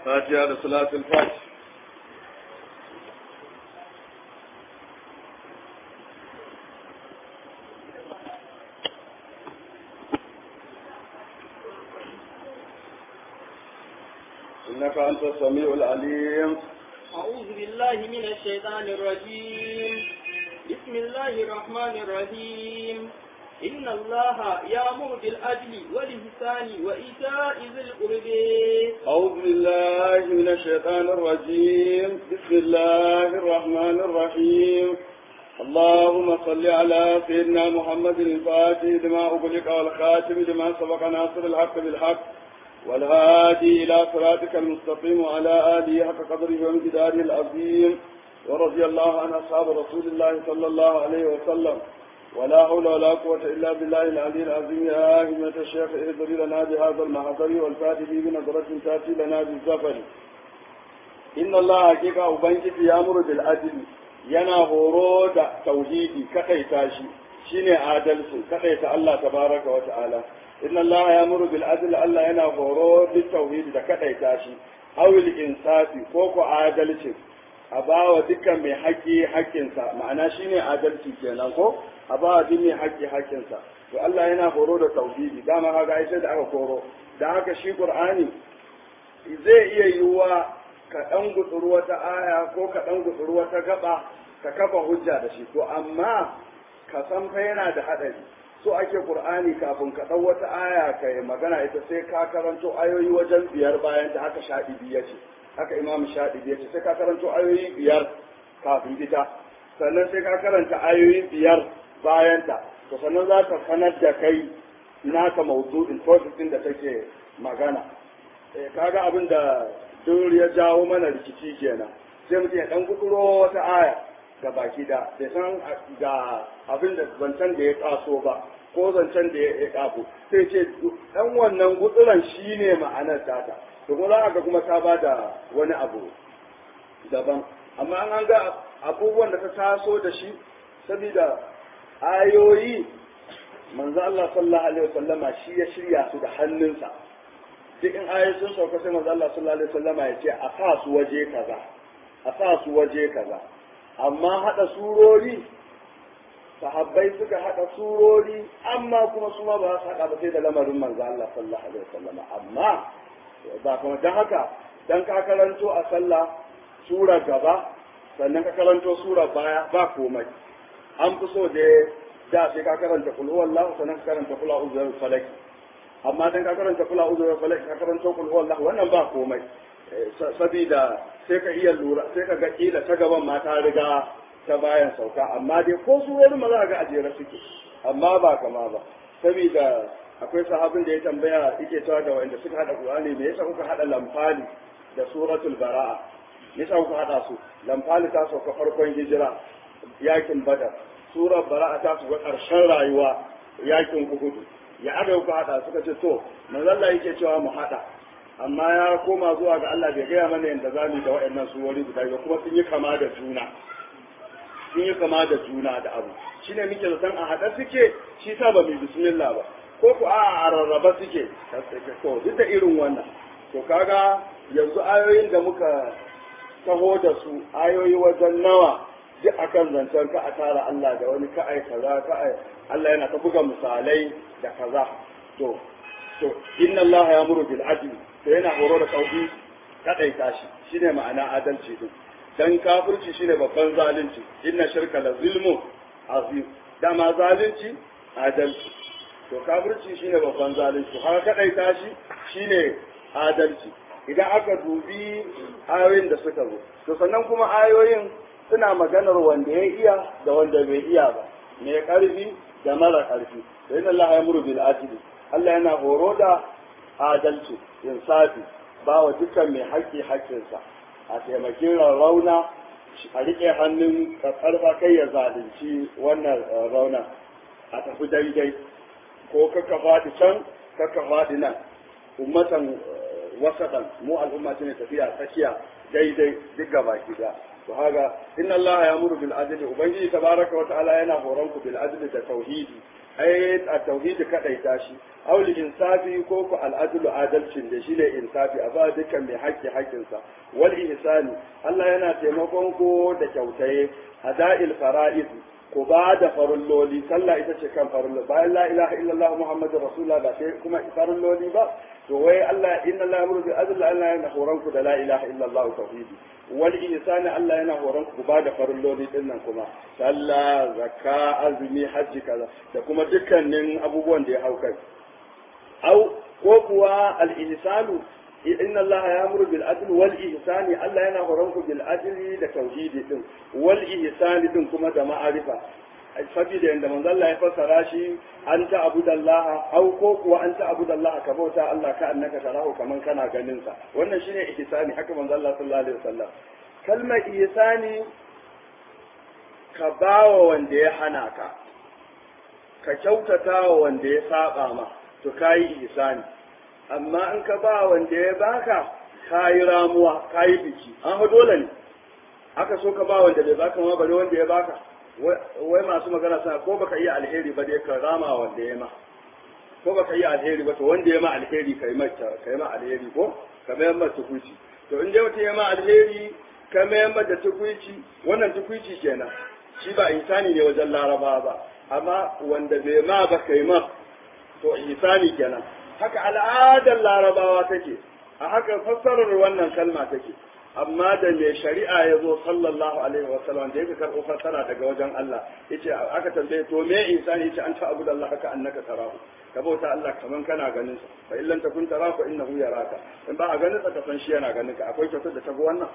fatiha da salatul fatiha إنك أنت السميع العليم أعوذ بالله من الشيطان الرجيم بسم الله الرحمن الرحيم إن الله يأمر بالعدل والإحسان وإيتاء ذي القرب أعوذ بالله من الشيطان الرجيم بسم الله الرحمن الرحيم اللهم صل على سيدنا محمد الفاتح لما أغلق والخاتم لما سبق ناصر الحق بالحق والهادي إلى صراطك المستقيم وعلى آله حق قدره وامتداره العظيم ورضي الله عن أصحاب رسول الله صلى الله عليه وسلم ولا حول ولا قوة إلا بالله العلي العظيم يا أهمة الشيخ اهدر لنا بهذا المحضر والفاتح بنظرة تأتي لنا بالزفر إن الله حقيقة أبنك يأمر بالعدل yana horo da tauhidi kadaita shi shine adalci kadaita Allah tabaraka wa ta'ala inna Allah ya'muru bil adli Allah yana horo bil tauhidi da kadaita shi awil insafi ko ko adalci a bawa dukkan mai haƙƙi haƙƙinsa ma'ana shine adalci kenan ko a bawa duk mai haƙƙi haƙƙinsa to Allah yana horo da tauhidi dama kaga ai sai da aka horo da haka shi Qur'ani zai iya yiwuwa ka ɗan gutsuru wata aya ko ka ɗan gutsuru wata gaba ka kafa hujja da shi to amma ka san fa yana da haɗari so ake qur'ani kafin ka ɗau wata aya ka yi magana ita sai ka karanto ayoyi wajen biyar bayan da haka shaɗibi ya ce haka imam shaɗibi ya ce sai ka karanto ayoyi biyar kafin ita sannan sai ka karanta ayoyi biyar bayan ta to sannan za ka sanar da kai naka mawdu'in topic din da take magana eh kaga abin da duk ya jawo mana rikici kenan sai mutum ya dan guduro wata aya ga baki da bai san ga abin da zancen da ya kaso ba ko zancen da ya kafo sai ce dan wannan gutsuran shine ma'anar tata to kuma za ga kuma ta ba da wani abu daban amma an ga abubuwan da ta taso da shi saboda ayoyi manzo Allah sallallahu alaihi wasallama shi ya shirya su da hannunsa duk in ayoyi sun sauka sai manzo Allah sallallahu alaihi wasallama ya ce a sa su waje kaza a sa su waje kaza amma hada surori sahabbai suka hada surori amma kuma su ma ba su hada ba sai da lamarin manzo Allah sallallahu alaihi wasallama amma ba kuma dan haka dan ka karanto a sallah sura gaba sannan ka karanto sura baya ba komai an fi so da da sai ka karanta kul huwallahu sannan ka karanta kul a'udhu bi falak amma dan ka karanta kul a'udhu bi falak ka karanta kul huwallahu wannan ba komai sabida sai ka iya lura sai ka ga kila ta gaban ma ta riga ta bayan sauka amma dai ko su wani ma za ga ajere suke amma ba kama ba sabida akwai sahabin da ya tambaya yake cewa da wanda suka hada Qur'ani me yasa kuka hada lamfali da suratul bara'a me yasa kuka hada su lamfali ta sauka farkon hijira yakin badar surar bara'a ta su ƙarshen rayuwa yakin uhudu ya aka ku haɗa suka ce to manzalla yake cewa mu haɗa amma ya koma zuwa ga Allah bai gaya mana yadda za mu da waɗannan surori guda biyu kuma sun yi kama da juna sun yi kama da juna da abu shine muke zaton a haɗa suke shi sa ba mu bismillah ba ko ku a a rarraba suke to duk da irin wannan to kaga yanzu ayoyin da muka taho da su ayoyi wajen nawa duk akan zancen ka a tara Allah da wani ka'ai kaza ka'ai Allah yana ta buga misalai da kaza to to inna Allah ya muru bil adli to yana horo da tauhid kadaita shi shine ma'ana adalci din dan kafirci shine babban zalunci inna shirka la zulmu azim dama zalunci adalci to kafirci shine babban zalunci har kadaita shi shine adalci idan aka dubi ayoyin da suka zo to sannan kuma ayoyin suna maganar wanda ya iya da wanda bai iya ba mai karfi da mara karfi da yin Allah ya muru bil adli Allah yana horo da adalci insafi ba wa dukkan mai haƙƙi haƙƙinsa a taimaki rauna a riƙe hannun karfa kai ya zalunci wannan rauna a tafi daidai ko kaka faɗi can kaka faɗi nan ummatan wasaɗan mu al'umma ce ne tafiya tsakiya daidai duk gaba gida to haka inna Allah ya muru bil adli ubangiji tabaraka wa ta'ala yana horon ku bil adli da tauhidi ai a tauhidi kadai tashi auli insafi ko ku al'adlu adalcin da shi ne insafi a ba dukkan mai haƙƙi haƙƙinsa wal ihsani Allah yana taimakon ku da kyautaye ada'il fara'id ku ba da farulloli sallah ita ce kan farulloli bayan la ilaha illallah muhammadur rasulullah ba sai kuma farulloli ba to wai Allah inna Allah yamuru bil adl Allah yana horon ku da la ilaha illallah tauhidi wal ihsani Allah yana horon ku ba da farulloli din nan kuma sallah zakka azumi hajji kaza da kuma dukkanin abubuwan da ya hau kai au ko kuwa al ihsanu inna Allah ya'muru bil adl wal ihsani Allah yana horon ku bil adli da tauhidi din wal ihsani din kuma da ma'arifa saboda yanda manzo Allah ya fassara shi an ta abudallah au ko kuwa an ta abudallah ka bauta Allah ka annaka tarahu kaman kana ganin sa wannan shine ihsani haka manzo Allah sallallahu alaihi wasallam kalmar ihsani ka bawa wanda ya hana ka ka kyautata wa wanda ya saba ma to kayi ihsani amma in ka ba wanda ya baka kayi ramuwa kayi biki an ha dole ne aka so ka ba wanda bai baka ma bare wanda ya baka wai masu magana suna ko baka iya alheri ba dai ka rama wanda ya ma ko baka iya alheri ba to wanda ya ma alheri kai ma kai ma alheri ko ka mayar ma tukuci to in dai mutum ya ma alheri ka mayar ma da tukuci wannan tukuci kenan shi ba insani ne wajen laraba ba amma wanda bai ma ba kai ma to insani kenan haka al'adar larabawa take a haka fassarar wannan kalma take amma da mai shari'a ya zo sallallahu alaihi wa sallam da yake karɓo fassara daga wajen Allah yace aka tambaye to me insani yace an ta'budu Allah haka annaka tarahu ka bauta Allah kaman kana ganin sa fa illan takun tarahu fa innahu yaraka in ba a ganin sa ka san shi yana ganin ka akwai kyautar da ta ga wannan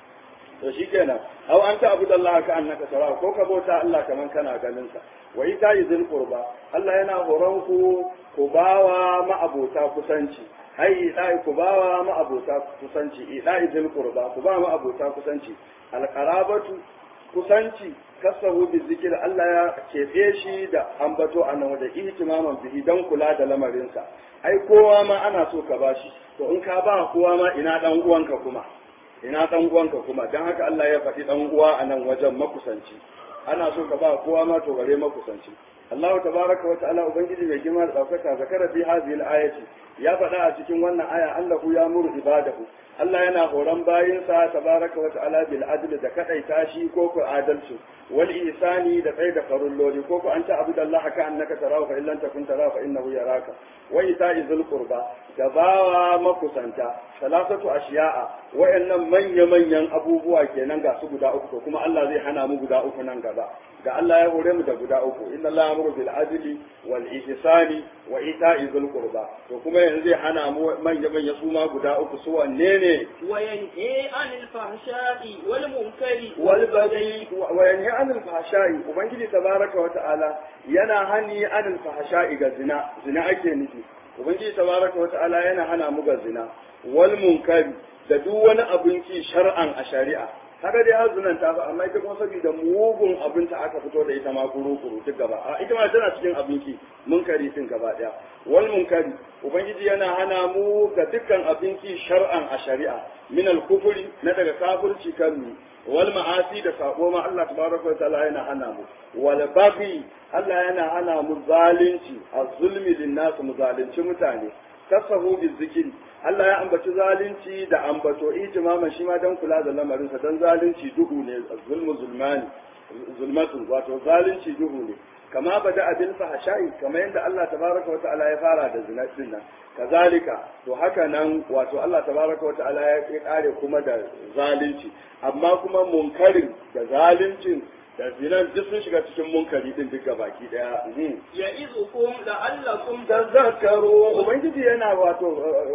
to shikenan aw an ta'budu Allah ka annaka tarahu ko ka bauta Allah kaman kana ganin sa wa ita izil qurba Allah yana horon ku ku bawa ma'abota kusanci ai idai ku bawa ma'abota kusanci idai zil qurba ku ba ma'abota kusanci alqarabatu kusanci kasahu bi zikir Allah ya kefe shi da ambato annahu da ihtimaman bihi dan kula da lamarinsa ai kowa ma ana so ka bashi to in ka ba kowa ma ina dan uwanka kuma ina dan uwanka kuma dan haka Allah ya faɗi dan uwa a nan wajen makusanci ana so ka ba kowa ma to bare makusanci Allah tabaraka wa ta'ala ubangiji mai girma da daukaka zakara fi hadhihi al-ayati ya faɗa a cikin wannan aya Allahu ya muru ibadahu Allah yana horon bayinsa tabaraka wa ta'ala bil adl da kadaita shi ko ko adalci wal ihsani da kai da farulloli ko ko anta abudallaha ka annaka tarahu fa illam takun tarahu fa innahu yaraka wa ita'i zul qurba da bawa makusanta salasatu ashiya'a wayannan manya manyan abubuwa kenan ga su guda uku to kuma Allah zai hana mu guda uku nan gaba da Allah ya hore mu da guda uku inna Allah ya'muru bil adli wal ihsani wa ita'i zul qurba to kuma yanzu zai hana mu manya manya su ma guda uku su wanne ne wa yanhi anil fahsha'i wal munkari wal baghi wa yanhi anil fahsha'i ubangiji tabaraka wa ta'ala yana hani anil fahsha'i ga zina zina ake nufi ubangiji tabaraka wa ta'ala yana hana mu ga zina wal munkari da duk wani abin ki shar'an a shari'a kaga dai har zunan ta ba amma ita kuma saboda mugun abin ta aka fito da ita ma kuru kuru duk gaba a ita ma tana cikin abinci munkari din gaba daya wal munkari ubangiji yana hana mu ga dukkan abinci shar'an a shari'a min al kufri na daga kafirci kan mu wal ma'asi da sabo ma Allah tabaraka wa ta'ala yana hana mu wal baghi Allah yana hana mu zalunci az-zulmi lin nas mu zalunci mutane kasahu bi zikri Allah ya ambaci zalunci da ambato ijmaman shi ma dan kula da lamarinsa dan zalunci duhu ne zulmu zulmani zulmatu wato zalunci duhu ne kama bada abin fahashai kamar yadda Allah tabaraka wa ta'ala ya fara da zina din nan kazalika to haka nan wato Allah tabaraka wa ta'ala ya kare kuma da zalunci amma kuma munkarin da zaluncin da zinan duk sun shiga cikin munkari din duka baki daya ya izukum la'allakum tazakkaru ubangiji yana wato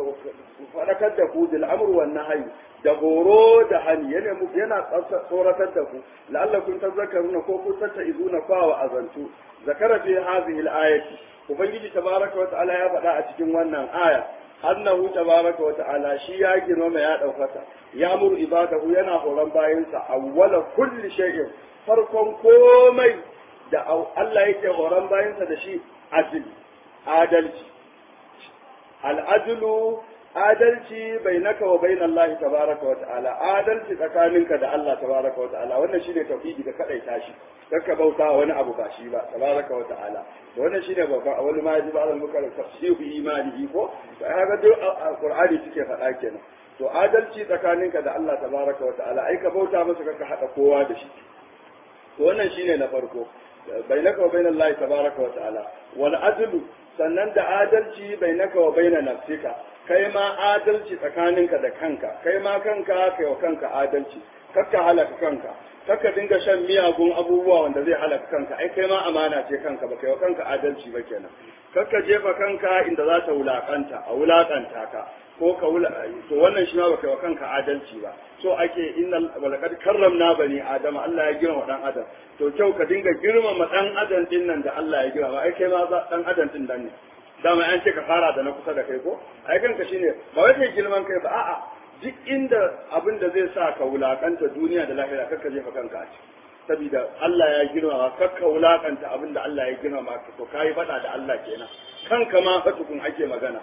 fadakar da ku bil amr wan nahyi da horo da hani yana mu yana tsoratar da ku la'allakum tazakkaruna ko ku tatta izuna fa wa azantu zakara fi hadhihi al-ayati ubangiji tabaraka wa ta'ala ya faɗa a cikin wannan aya annahu tabaraka wa ta'ala shi ya girmama ya ɗaukaka ya muru ibadahu yana horon bayansa awwala kulli shay'in farkon komai da Allah yake horon bayansa da shi adil adalci al'adulu adalci bainaka wa bainal lahi tabaraka wa ta'ala adalci tsakaninka da Allah tabaraka wa ta'ala wannan shine tauhidi ka kadaita shi ka bauta wani abu ba shi ba tabaraka wa ta'ala da wannan shine babban a wani ma yaji ba muka tafsiru imanihi ko to ai ga duk alqur'ani suke faɗa kenan to adalci tsakaninka da Allah tabaraka wa ta'ala ai ka bauta masa ka hada kowa da shi to wannan shine na farko bainaka wa bainal lahi tabaraka wa ta'ala wal adlu sannan da adalci bainaka wa baina nafsika kai ma adalci tsakaninka da kanka kai ma kanka kai wa kanka adalci kakka halaka kanka kakka dinga shan miyagun abubuwa wanda zai halaka kanka ai kai ma amana ce kanka ba kai wa kanka adalci ba kenan kakka jefa kanka inda za ta wulakanta a wulakanta ka ko ka wula to wannan shi ma ba kai wa kanka adalci ba so ake inna walaqad karramna bani adam Allah ya girma dan adam to kyau ka dinga girmama dan adam din nan da Allah ya girma ai kai ma dan adam din nan ne dama an ce ka fara da na kusa da kai ko ai kanka shine ba wai kai girman kai ba a'a duk inda abin da zai sa ka wulakanta duniya da lahira kakka jefa kanka a ciki saboda Allah ya girmama kakka wulakanta abin da Allah ya girmama ka to kai fada da Allah kenan kanka ma fa tukun ake magana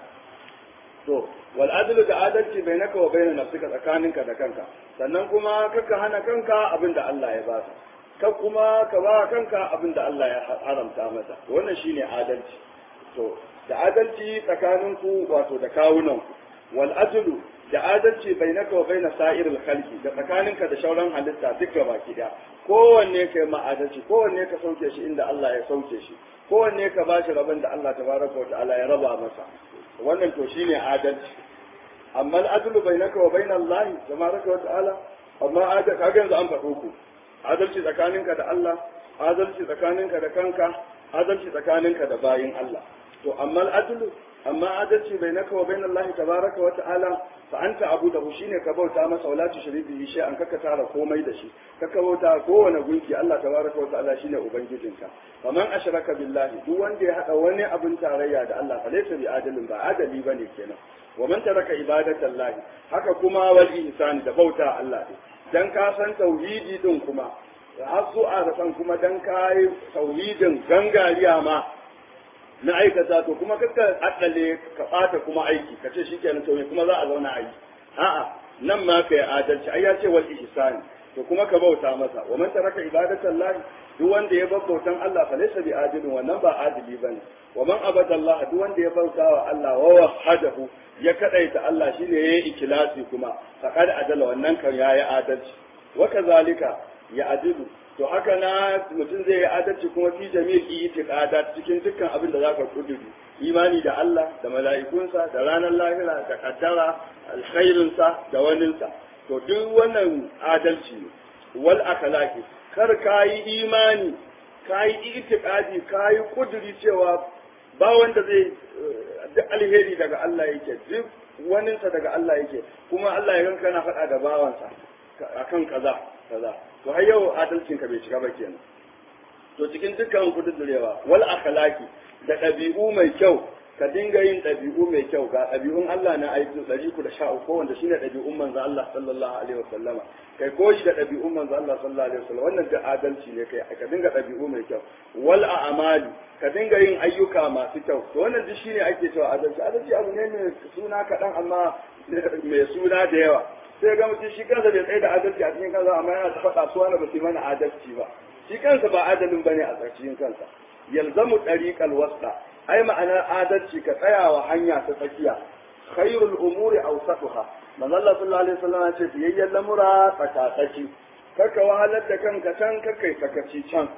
to wal adlu da adalci bainaka wa baina nafsika tsakaninka da kanka sannan kuma kakka hana kanka abin da Allah ya baka ka kuma ka ba kanka abin da Allah ya haramta masa wannan shine adalci to da adalci tsakaninku wato da kawunanku wal adlu da adalci bainaka wa baina sa'iril khalqi da tsakaninka da shauran halitta duk gaba ki da kowanne kai ma adalci kowanne ka sauke shi inda Allah ya sauke shi kowanne ka bashi rabin da Allah tabaraka wa ta'ala ya raba masa wannan to shine adalci amma al-adlu bainaka wa baina Allah tabaraka wa ta'ala amma adalci kaga yanzu an faɗo ku adalci tsakaninka da Allah adalci tsakaninka da kanka adalci tsakaninka da bayin Allah to amma al'adlu amma adalci bainaka wa bainal lahi tabaraka wa ta'ala fa anta abudahu shine ka bauta masa wala tushrik bihi shay'an kaka tara komai da shi kaka bauta kowane gunki Allah tabaraka wa ta'ala shine ubangijinka faman ashraka billahi duk wanda ya hada wani abin tarayya da Allah fa laysa bi adalin ba adali bane kenan wa man taraka ibadatallahi haka kuma wal ihsan da bauta Allah ne dan ka san tauhidi din kuma har zuwa da san kuma dan kai tauhidin gangariya ma na aikata to kuma kakka addale ka bata kuma aiki ka ce shikenan to me kuma za a zauna a yi a'a nan ma kai adalci ai ya ce wal ihsani to kuma ka bauta masa wa man taraka ibadatan lahi duk wanda ya bar bautan Allah fa laysa bi adilin wannan ba adili bane wa man abada Allah duk wanda ya bauta wa Allah wa wahadahu ya kadaita Allah shine yayi ikhlasi kuma faqad adala wannan kan yayi adalci wa kazalika ya adilu to haka na mutum zai yi adalci kuma fi jami'i itiqadat cikin dukkan abin da zaka kuduri imani da Allah da mala'ikunsa da ranar lahira da kaddara alkhairinsa da waninsa to duk wannan adalci ne wal akhlaqi kar kayi imani kayi itiqadi kayi kuduri cewa ba wanda zai duk alheri daga Allah yake duk waninsa daga Allah yake kuma Allah ya ganka na faɗa da bawansa akan kaza kaza to har yau adalcin ka bai shiga ba kenan to cikin dukkan kududurewa wal akhlaqi da ɗabi'u mai kyau ka dinga yin ɗabi'u mai kyau ga ɗabi'un Allah na aiki ɗari ku da sha uku wanda shine ɗabi'un manzo Allah sallallahu alaihi wasallama kai koyi da ɗabi'un manzo Allah sallallahu alaihi wasallam wannan da adalci ne kai ka dinga ɗabi'u mai kyau wal a'mali ka dinga yin ayyuka masu kyau to wannan duk shine ake cewa adalci adalci abu ne mai suna kaɗan amma mai suna da yawa sai ga mutum shi kansa bai tsaye da adalci a cikin kansa amma yana ta faɗa su wani ba su mana adalci ba shi kansa ba adalin bane a cikin kansa yalzamu dariqal wasta ai ma'anar adalci ka tsayawa hanya ta tsakiya khairul umuri awsatuha manzo Allah sallallahu alaihi wasallam ya ce biyayyen lamura tsakatsaki kaka wahalar da kanka can kakai sakaci can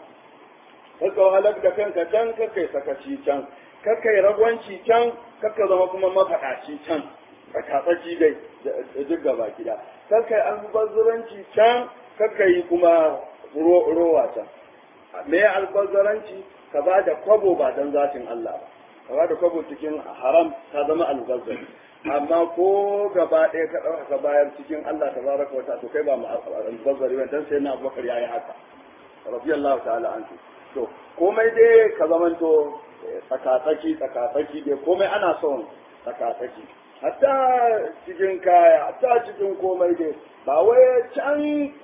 kaka wahalar da kanka can kakai sakaci can kakai ragwanci can kaka zama kuma mafaɗaci can tsakatsaki dai duk gaba gida kakai albazzuranci can kakai kuma rowa can me albazzaranci ka ba da kwabo ba don zatin Allah ba ka ba da kwabo cikin haram ka zama albazzari amma ko gaba ɗaya ka ɗauka ka bayar cikin Allah ta baraka wata to kai ba mu albazzari ba dan sai na Abubakar yayi haka radiyallahu ta'ala anhu to komai dai ka zamanto tsakatsaki tsakatsaki dai komai ana son tsakatsaki hatta cikin kaya hatta cikin komai dai ba wai can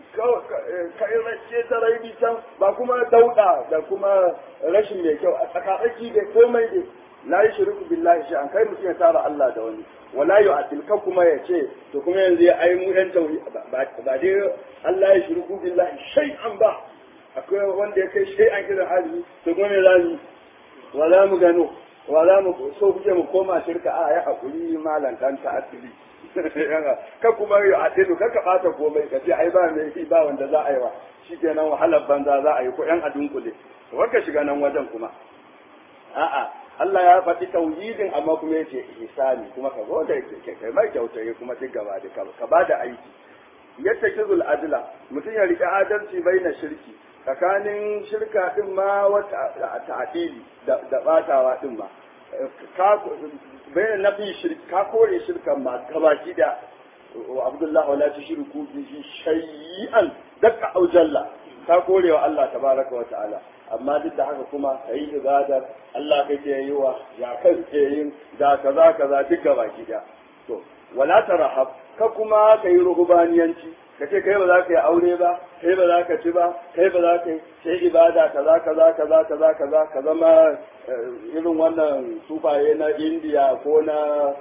kai race ta raini can ba kuma dauda da kuma rashin mai kyau a tsakatsaki dai komai dai la yushriku billahi shay'an kai mutum ya tara Allah da wani wala yu'atil ka kuma ya ce to kuma yanzu ya ai mu yan tauhid ba dai Allah ya shirku billahi shay'an ba akwai wanda ya kai shay'an kiran hali to kuma me zamu wala mu gano wala mu so kuke mu koma shirka a ya hakuri malan dan ta asili ka kuma yi adilu ka ka bata komai ka ce ai ba me ba wanda za a yi wa shikenan wahalar banza za a yi ko yan adunkule to ka shiga nan wajen kuma a'a Allah ya faɗi tauhidin amma kuma yace ihsani kuma ka zo da kai mai kyautaye kuma duk gaba da ka ba da aiki yadda kizul adla mutum ya rike adalci baina shirki tsakanin shirka din ma wata ta'dili da da batawa din ma ka bayan nafi shirka ka kore shirkan ma gabaki da wa abdullahi wala tushriku bihi shay'an dakka au jalla ka kore wa Allah tabaraka wa ta'ala amma duk da haka kuma ka yi ibadar Allah kake yi wa ya kan ke yin da kaza kaza duk gaba ki da to wala tarahab ka kuma ka yi ruhubaniyanci ka ce kai ba za ka yi aure ba kai ba za ka ci ba kai ba za ka yi sai ibada kaza kaza kaza kaza kaza ka zama irin wannan sufaye na indiya ko na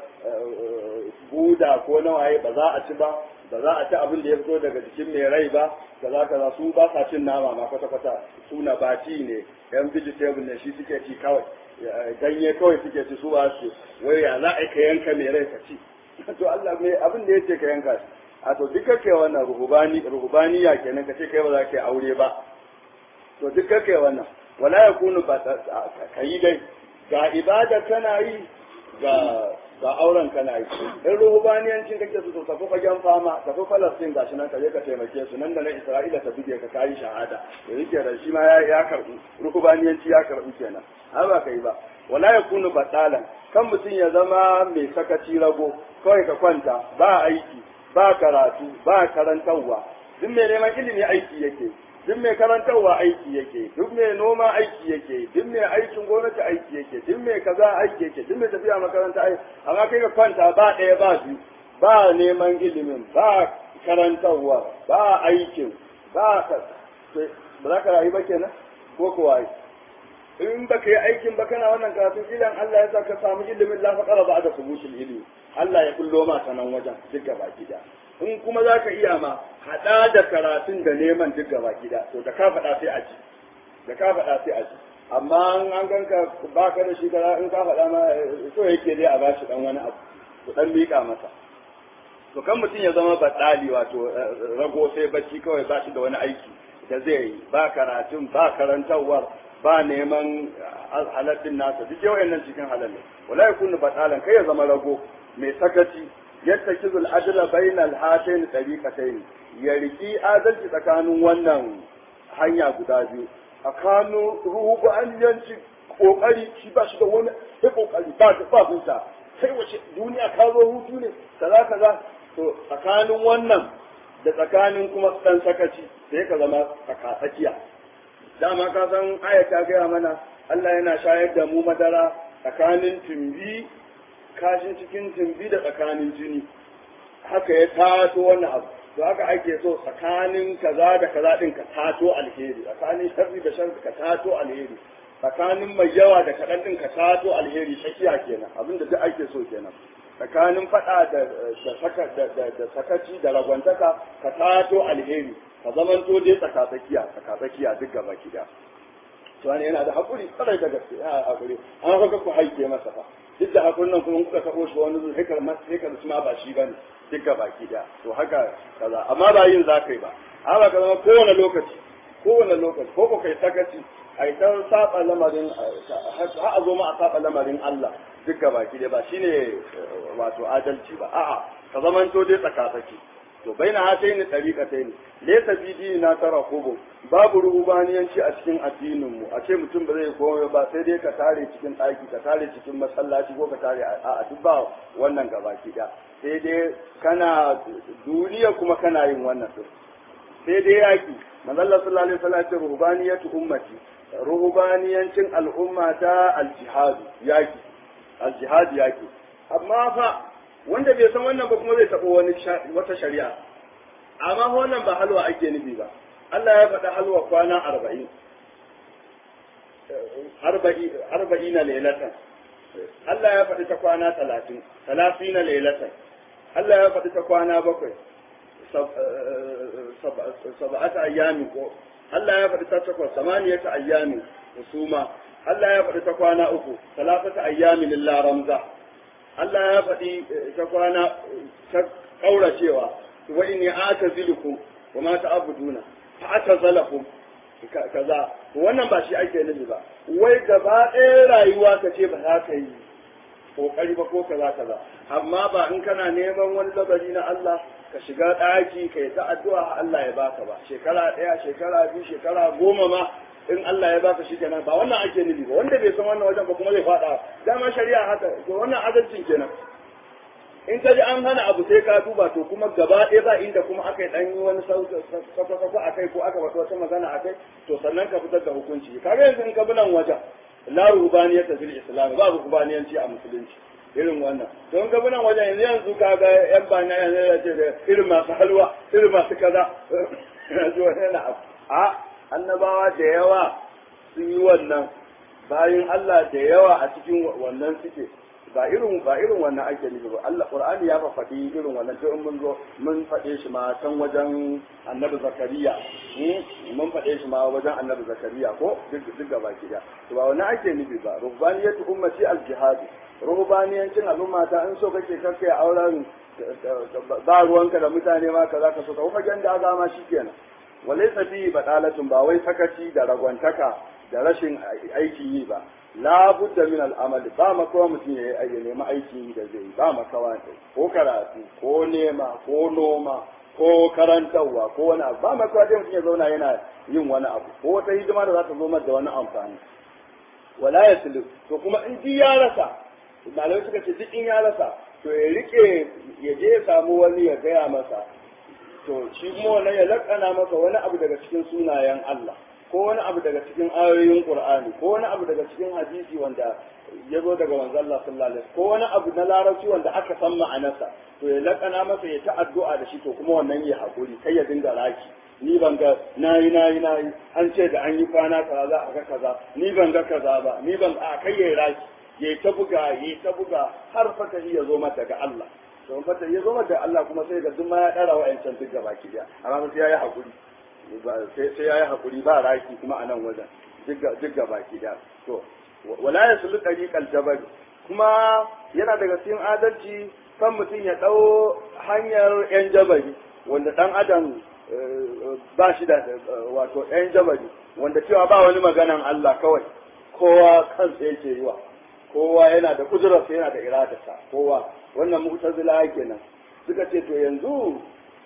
buda ko na waye ba za a ci ba ba za a ci abin da ya fito daga jikin mai rai ba kaza kaza su ba sa cin nama ma kwata kwata su na bati ne yan vegetable ne shi suke ci kawai ganye kawai suke ci su ba su wai ya za a ka yanka mai rai ka ci to Allah mai abin da yace ka yanka shi a to duk kake wannan ruhubani ruhubaniya kenan ka ce kai ba za ka yi aure ba to duk kake wannan wala yakunu ba ka yi dai ga ibada kana yi ga ga auren kana yi in ruhubaniyancin kake su to tafi fagen fama tafi falastin ga shi nan ka je ka taimake su nan da nan isra'ila ta buge ka kayi shahada da yake da shi ma ya ya karbi ruhubaniyanci ya karbi kenan har ba kai ba wala yakunu batalan kan mutum ya zama mai sakaci rago kawai ka kwanta ba aiki ba karatu ba karantarwa duk mai neman ilimi aiki yake duk mai karantarwa aiki yake duk mai noma aiki yake duk mai aikin gwamnati aiki yake duk mai kaza aiki yake duk mai tafiya makaranta aiki amma kai ka kwanta ba ɗaya ba biyu ba neman ilimin ba karantarwa ba aikin ba ka ba za ka rayu ba kenan ko kuwa in ba ka yi aikin ba kana wannan karatun ilan Allah ya sa ka samu ilimin la faqara ba da subutul ilmi Allah ya kullo ma sanan wajen duk gaba gida in kuma za ka iya ma haɗa da karatun da neman duk gaba gida to da ka faɗa sai a ji da ka faɗa sai a ji amma an ganka ba ka da shi kaza in ka faɗa ma so yake dai a bashi dan wani abu ku dan miƙa masa to kan mutum ya zama baɗali wato rago sai bacci kawai ba shi da wani aiki da zai yi ba karatun ba karantarwar ba neman halattun nasa duk yawan nan cikin halal ne wala yakunu batalan kai ya zama rago mai sakaci yattakizu al-adla bayna al-hatayn tariqatayn ya riki adalci tsakanin wannan hanya guda biyu tsakanin ruhu an yanci kokari shi ba shi da wani sai kokari ba da ba huta sai wace duniya ka zo hutu ne kaza kaza to tsakanin wannan da tsakanin kuma dan sakaci sai ka zama tsakatsakiya dama ka san aya ta gaya mana Allah yana shayar da mu madara tsakanin tumbi kashin cikin tumbi da tsakanin jini haka ya tato wannan abu to haka ake so tsakanin kaza da kaza din ka tato alheri tsakanin sharri da sharri ka tato alheri tsakanin mai yawa da kaɗan din ka tato alheri tsakiya kenan abinda duk ake so kenan tsakanin faɗa da da sakaci da ragwantaka ka tato alheri ka zamanto dai tsakatsakiya tsakatsakiya duk gaba kida to wani yana da haƙuri tsarai da gaske yana haƙuri an haka ku haike masa fa duk da hakurin nan kuma kuka taɓo shi wani zuwa hikar hikar su ma ba shi ba ne duk ga baki da to haka kaza amma ba yin za ka yi ba amma ka zama kowane lokaci kowane lokaci ko ko kai sakaci a ta saba lamarin har a zo ma a saba lamarin Allah duk ga baki da ba shine wato adalci ba a'a ka zamanto dai tsakatsaki to baina hatayn tariqatayn laysa fi dinina tarakubu babu rubaniyanci a cikin addinin mu a ce mutum ba zai komai ba sai dai ka tare cikin ɗaki ka tare cikin masallaci ko ka tare a duk ba wannan gabaki da sai dai kana duniya kuma kana yin wannan din sai dai yaki manzon sallallahu alaihi wasallam ce rubaniyatu ummati rubaniyancin al'umma ta aljihad yaki aljihad yaki amma fa wanda bai san wannan ba kuma zai taɓa wani wata shari'a amma wannan ba halwa ake nufi ba Allah ya faɗa halwa kwana arba'in arba'ina lailatan Allah ya faɗi ta kwana talatin talatina lailatan Allah ya faɗi ta kwana bakwai sab'ata ayyamin ko Allah ya faɗi ta takwas samaniyata ayyamin husuma Allah ya faɗi ta kwana uku talafata ayyamin lillah ramza Allah ya faɗi ta kwana ta kauracewa wa inni atazilukum wa ma ta'buduna fa atazalakum kaza wannan ba shi ake nufi ba wai gaba ɗaya rayuwa ka ce ba za ka yi kokari ba ko kaza kaza amma ba in kana neman wani labari na Allah ka shiga ɗaki ka yi ta addu'a Allah ya baka ba shekara ɗaya shekara biyu shekara goma ma in Allah ya baka shi kenan ba wannan ake nufi ba wanda bai san wannan wajen ba kuma zai faɗa dama shari'a haka to wannan adalcin kenan in ka ji an hana abu sai ka duba to kuma gaba ɗaya ba inda kuma aka yi ɗan yi wani sauka a kai ko aka faɗi wata magana a kai to sannan ka fitar da hukunci kaga yanzu in ka bi nan wajen la rubaniyata fil islam ba rubaniyanci a musulunci irin wannan don ka bi nan wajen yanzu yanzu ka ga yan bana yanzu ya ce da irin masu halwa irin masu kaza yanzu wani yana abu a annabawa da yawa sun yi wannan bayan Allah da yawa a cikin wannan suke ba irin ba irin wannan ake nufi ba Allah Qur'ani ya faɗi irin wannan to in mun zo mun faɗe shi ma can wajen Annabi Zakariya mun faɗe shi ma wajen Annabi Zakariya ko duk duk gaba ki da to ba wannan ake nufi ba rubaniyatu ummati al-jihad rubaniyancin al'umma ta in so kake kake auren ba ruwanka da mutane ma kaza ka so ka kuma ganda aga ma shikenan walaysa fi badalatun ba wai sakaci da ragwantaka da rashin aikin yi ba la budda min al'amali ba makawa mutum ya yi nemi aiki da zai ba makawa ko karatu ko nema ko noma ko karantarwa ko wani abu ba makawa dai mutum ya zauna yana yin wani abu ko wata hidima da za ta zo da wani amfani wala ya sulu to kuma in ji ya rasa malamai suka ce duk in ya rasa to ya rike ya je ya samu wani ya gaya masa to shi kuma wannan ya lakana masa wani abu daga cikin sunayen Allah ko wani abu daga cikin ayoyin Qur'ani ko wani abu daga cikin hadisi wanda ya zo daga manzo Allah sallallahu alaihi ko wani abu na larabci wanda aka san ma'anarsa to ya lakana masa ya ta addu'a da shi to kuma wannan ya hakuri kai ya dinga raki ni ban ga nayi nayi nayi an ce da an yi kwana kaza za a ga kaza ni ban ga kaza ba ni ban a kai ya raki ya ta buga ya ta buga har fata ya zo mata daga Allah to fata ya zo mata daga Allah kuma sai ga duk ma ya dara wa'ancan duk gaba ki amma sai ya yi hakuri sai ya yi haƙuri ba raki kuma a nan wajen duk ga baki da to wala ya sulu ɗariƙar jabal kuma yana daga cikin adalci kan mutum ya ɗau hanyar ‘yan jabari wanda ɗan adam ba shi da wato ‘yan jabari wanda cewa ba wani maganan Allah kawai kowa kansa yake yi wa kowa yana da kudurarsa yana da iradarsa kowa wannan mu'tazila kenan suka ce to yanzu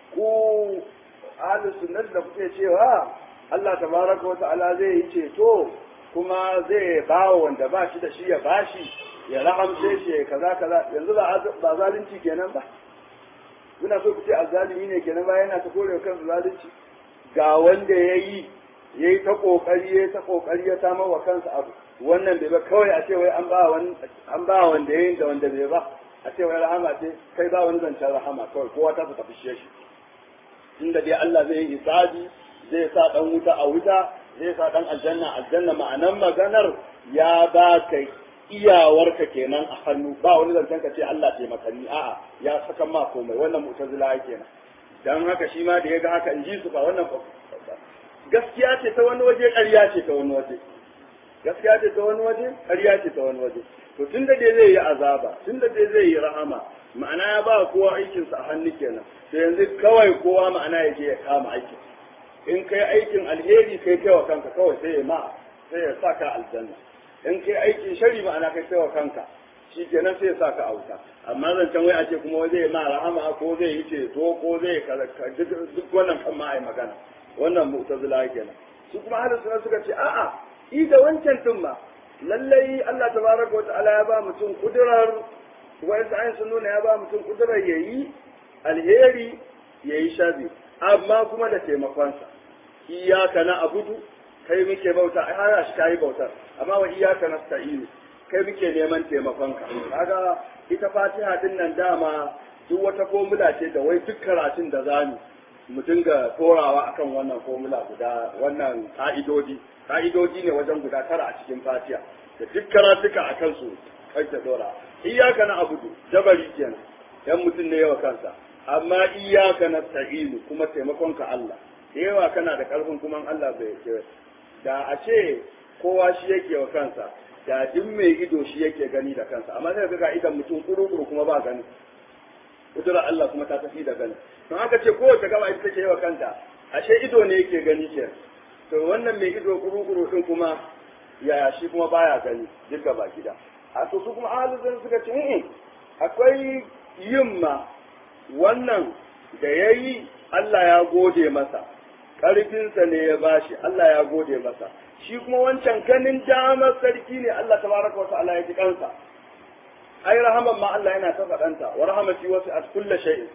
ku ahlus sunnah da kuke cewa Allah tabaraka wa ta'ala zai yi ceto kuma zai ba wanda ba shi da shi ya bashi ya rahamce shi ya kaza kaza yanzu ba ba zalunci kenan ba muna so ku ce azzalimi ne kenan ba yana ta kore kansa zalunci ga wanda yayi yayi ta kokari yayi ta kokari ya samar wa kansa abu wannan bai ba kawai a ce wai an ba wani an ba wanda yayin da wanda bai ba a ce wai rahama ce kai ba wani zancen rahama kawai kowa ta tafi shi inda dai Allah zai yi isabi zai sa dan wuta a wuta zai sa dan aljanna aljanna ma'anan maganar ya ba ka iyawarka kenan a hannu ba wani zancen ka ce Allah taimakani a'a ya saka ma komai wannan mu'tazila kenan dan haka shi ma da ya ga haka in ji su ba wannan gaskiya ce ta wani waje ƙarya ce ta wani waje gaskiya ce ta wani waje ƙarya ce ta wani waje to tun da dai zai yi azaba tun da dai zai yi rahama ma'ana ya ba kowa aikinsa a hannu kenan to yanzu kawai kowa ma'ana ya je ya kama aikin in kai aikin alheri kai kai wa kanka kawai sai ya ma sai ya saka aljanna in kai aikin shari ma'ana kai kai wa kanka shi kenan sai ya saka auta amma zancen wai a ce kuma zai ma rahama ko zai yi ceto ko zai duk wannan kan ma ai magana wannan mu'tazila kenan su kuma ahlus sunna suka ce a'a i da wancan din ma lallai Allah tabaraka wa ta'ala ya ba mutum kudurar wai sa'in sun nuna ya ba mutum kudurar yayi alheri yayi sharri amma kuma da taimakonsa iyaka na abudu kai muke bauta ai har shi kai bautar amma wa iyaka nasta'inu kai muke neman taimakonka kaga ita Fatiha din nan dama duk wata formula ce da wai duk karatun da zamu mu dinga torawa akan wannan formula guda wannan ka'idodi ka'idodi ne wajen guda tara a cikin Fatiha da duk karatuka akan su kake dora iyaka na abudu jabari kenan yan mutum ne yawa kansa amma iyaka na ta'inu kuma taimakon ka Allah da yawa kana da karfin kuma Allah bai ce da a ce kowa shi yake wa kansa da duk mai ido shi yake gani da kansa amma sai ga idan mutum kuru-kuru kuma ba gani kudura Allah kuma ta tafi da gani don haka ce kowace gaba ita take yawa kanta ashe ido ne yake gani ke to wannan mai ido kuru-kuru din kuma ya shi kuma baya gani duk gaba gida a to su kuma ahalin suka ce akwai yin ma wannan da ya yi Allah ya gode masa ƙarfinsa ne ya bashi Allah ya gode masa shi kuma wancan ganin damar sarki ne Allah tabaraka wa ta'ala ya ji kansa ai rahaman ma Allah yana ta faɗanta wa rahamati wasu at kulla shay'in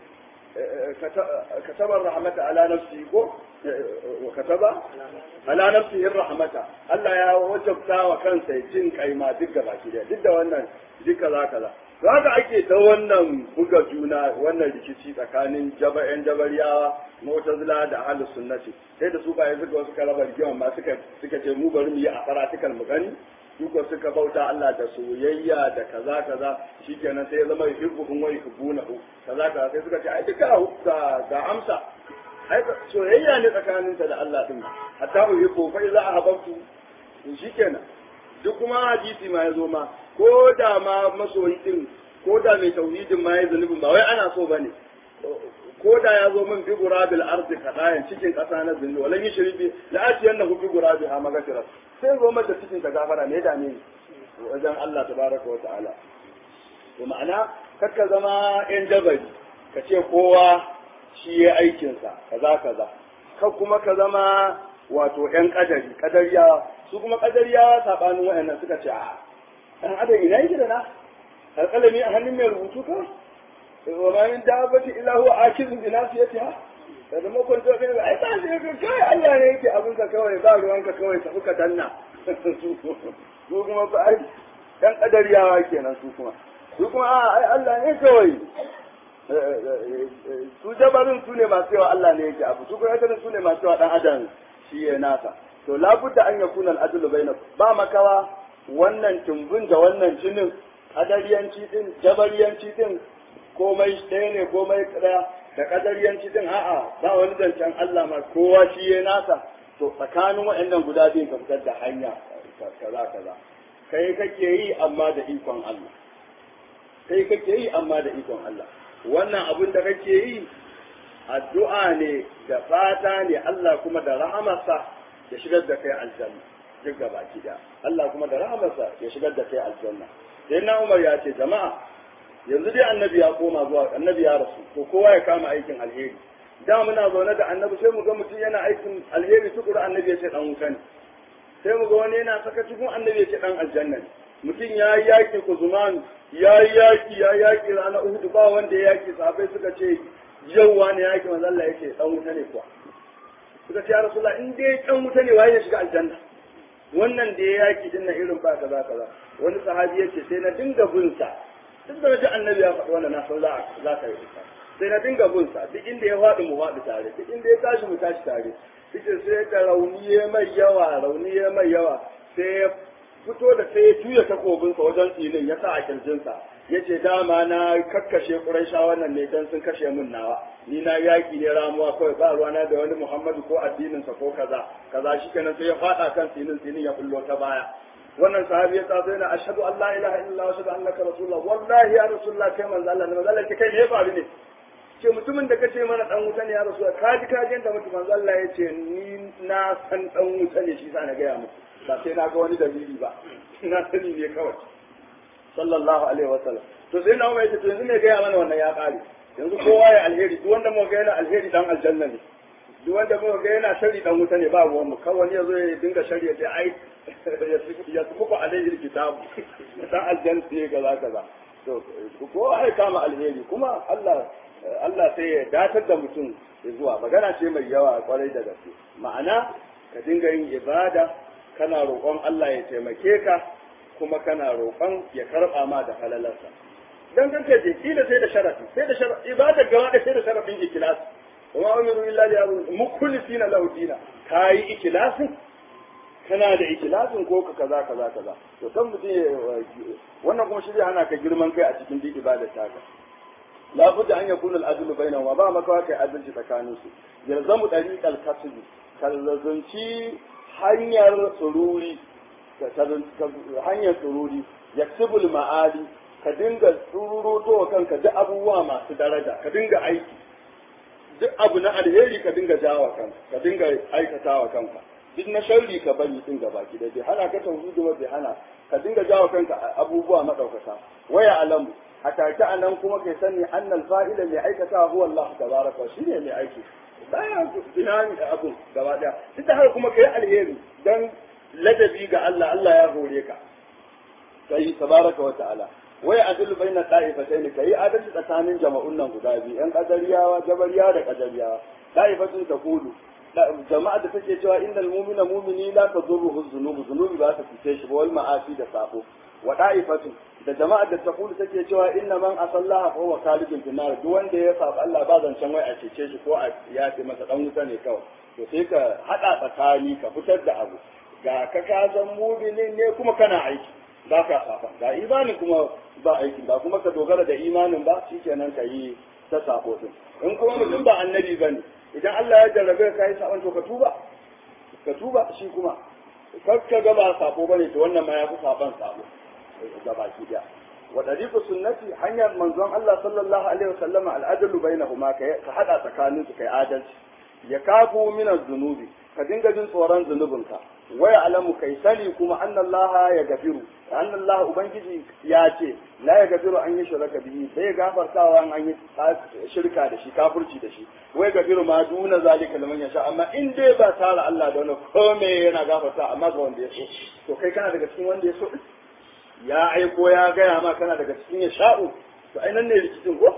katabar rahmata ala nafsi ko wa kataba ala nafsihi rahmata Allah ya wajabta wa kansa jin kaima duk gaba ki duk da wannan duk kaza kaza haka ake ta wannan buga juna wannan rikici tsakanin jaba'yan jabariyawa mu'tazila da ahlus sunnati sai da su ba yanzu ga wasu kalabar rigima ma suka suka ce mu bari mu yi a faratikal mu gani duka suka bauta Allah da soyayya da kaza kaza shikenan sai ya zama yuhibbuhum wa yuhibbunahu kaza kaza sai suka ce ai duka ga ga amsa ai soyayya ne tsakaninsa da Allah din hatta uhibbu fa idza ahabbtu shikenan duk kuma hadisi ma ya zo ma ko da ma masoyi din ko da mai tauhidin ma ya zunubin ba wai ana so bane ko da ya zo min bi gurabil ardi kadayan cikin kasa na zunubi walan yushribi la atiyannahu bi gurabi ha magfira sai zo mata cikin ta gafara ne da ne wajen Allah tabaraka wa ta'ala to ma'ana kakka zama yan jabari ka ce kowa shi ya aikinsa kaza kaza ka kuma ka zama wato yan kadari kadariya su kuma kadariya sabanin wayannan suka ce a dan adam ina yake da na alƙalami a hannun mai rubutu kawai wa ma min dabbati illa huwa akizun bi nasiyatiha da da makon to kai ai ba sai ka kai Allah ne yake abin ka kawai ba ruwanka kawai tafi ka danna su kuma ba ai dan kadariyawa kenan su kuma su kuma a ai Allah ne kawai su jabarin su ne masu yawa Allah ne yake abu su kuma yake su ne masu yawa dan adam shi ya nasa to labudda an yakuna al-adlu bainakum ba makawa wannan tumbun da wannan jinin kadariyanci din jabariyanci din komai ɗaya ne komai ɗaya da kadariyanci din a'a ba wani zancen Allah ma kowa shi ya nasa to tsakanin waɗannan guda biyun ka fitar da hanya kaza kaza kai kake yi amma da ikon Allah kai kake yi amma da ikon Allah wannan abin da kake yi addu'a ne da fata ne Allah kuma da rahamarsa ya shigar da kai aljanna duk gaba da Allah kuma da rahamarsa ya shigar da kai aljanna sai na Umar ya ce jama'a yanzu dai annabi ya koma zuwa annabi ya rasu to kowa ya kama aikin alheri da muna zaune da annabi sai mu ga mutum yana aikin alheri tukuru annabi ya ce dan wuta ne sai mu ga wani yana saka cikin annabi ya ce dan aljanna ne mutum ya yi yaƙi kuzumanu ya yi yaƙi ya yaƙi ranar uhudu ba wanda ya yaƙi sahabbai suka ce yau wani yaƙi manzo Allah ya ce dan wuta ne kuwa suka ce ya rasulullah in dai dan wuta ne waye ya shiga aljanna wannan da ya yaƙi din nan irin ba kaza kaza wani sahabi ya ce sai na dinga bin sa duk da wajen annabi ya faɗi wannan na san za za ka yi sai na dinga bin sa duk inda ya faɗi mu faɗi tare duk inda ya tashi mu tashi tare cikin sai da rauniye mai yawa rauniye mai yawa sai ya fito da sai ya juya takobinsa wajen tsinin ya sa a kirjinsa ya ce dama na kakkashe ƙuraisha wannan ne don sun kashe min nawa ni na yaƙi ne ramuwa kawai ba ruwana da wani muhammadu ko addininsa ko kaza kaza shi kenan sai ya faɗa kan tsinin tsinin ya fullo ta baya wannan sahabi ya taso yana ashhadu an la ilaha illallah wa ashhadu annaka rasulullah wallahi ya rasulullah kai manzo Allah ne manzo Allah kai me ya faru ne ce mutumin da kace mana dan wuta ne ya rasu ka ji ka ji da mutum manzo Allah ya ce ni na san dan wuta ne shi sa na gaya muku ba sai na ga wani dalili ba na sani ne kawai sallallahu alaihi wa sallam to sai na mai ce to yanzu ne gaya mana wannan ya kare yanzu kowa ya alheri duk wanda muka ga yana alheri dan aljanna ne duk wanda muka ga yana shari dan wuta ne ba ruwan mu kawai ya zo ya dinga shari ya ce ai ya sufuku alaihi kitabu dan aljanna ne kaza kaza to kowa ya kama alheri kuma Allah Allah sai ya datar da mutum zuwa magana ce mai yawa kwarai da gaske ma'ana ka dinga yin ibada kana roƙon Allah ya taimake ka kuma kana roƙon ya karɓa ma da halalarsa dan kanka je kila sai da sharafi sai da sharafi ibada gaba da sai da sharafin ikhlas wa ma umiru illa li yabu mukhlisina lahu dina kai ikhlasin kana da ikilasin ko ka kaza kaza kaza to kan mutum wannan kuma shi zai hana ka girman kai a cikin duk ibadar taka la budda an yakuna al-adl bainahuma ba maka kai adalci tsakanin su yalzamu dariqal kasbi kallazanci hanyar sururi hanyar sururi yaksibul ma'ali ka dinga tsururoto wa kanka duk abubuwa masu daraja ka dinga aiki duk abu na alheri ka dinga jawa kanka ka dinga aikatawa kanka duk na sharri ka bari din gaba ki da bai hana ka tauhidi ba bai hana ka dinga jawa kanka abubuwa madaukaka waya alamu a take anan kuma kai sani annal fa'ila mai aikata huwa Allah tabaraka shine mai aiki baya binani da abu gaba daya duk da haka kuma kai alheri dan ladabi ga Allah Allah ya hore ka sai tabaraka wa ta'ala wai adil baina da'ifatayn kai adalci tsakanin jama'un nan guda biyu yan kadariyawa jabariyawa da kadariyawa da'ifatun taqulu jama'a da take cewa innal mu'mina mu'mini la tadurruhu dhunubu dhunubi ba ta fice shi ba wal ma'asi da sabo wa da'ifatun da jama'a da taqulu take cewa inna man asallaha fa huwa khalidun fi nar duk wanda ya saba Allah ba zancen wai a cece shi ko a yafe masa dan wuta ne kawai to sai ka hada tsakani ka fitar da abu ga ka ka san mu'minin ne kuma kana aiki ba ka saba ga imanin kuma ba aiki ba kuma ka dogara da imanin ba shikenan ka yi ta sabo din in kuma mutum ba annabi bane idan Allah ya jarrabe ka yi sabon to ka tuba ka tuba shi kuma kar ka ga ba sabo bane to wannan ma ya fi saban sabo ga baki da wa dariqu sunnati hanyar manzon Allah sallallahu alaihi wasallama al-adlu bainahuma ka ka hada tsakanin su kai adalci ya kafu min az-zunubi ka dinga jin tsoron zunubinka waya alamu kai sani kuma annallaha ya gafiru annallaha ubangiji ya ce la ya gafiru an yi shirka bihi sai gafartawa an yi shirka da shi kafirci da shi wai gafiru ma duna zalika liman yasha amma in dai ba tara Allah da wani kome yana gafarta amma ga wanda ya so to kai kana daga cikin wanda ya so ya aiko ya gaya ma kana daga cikin ya sha'u to ai nan ne rikicin ko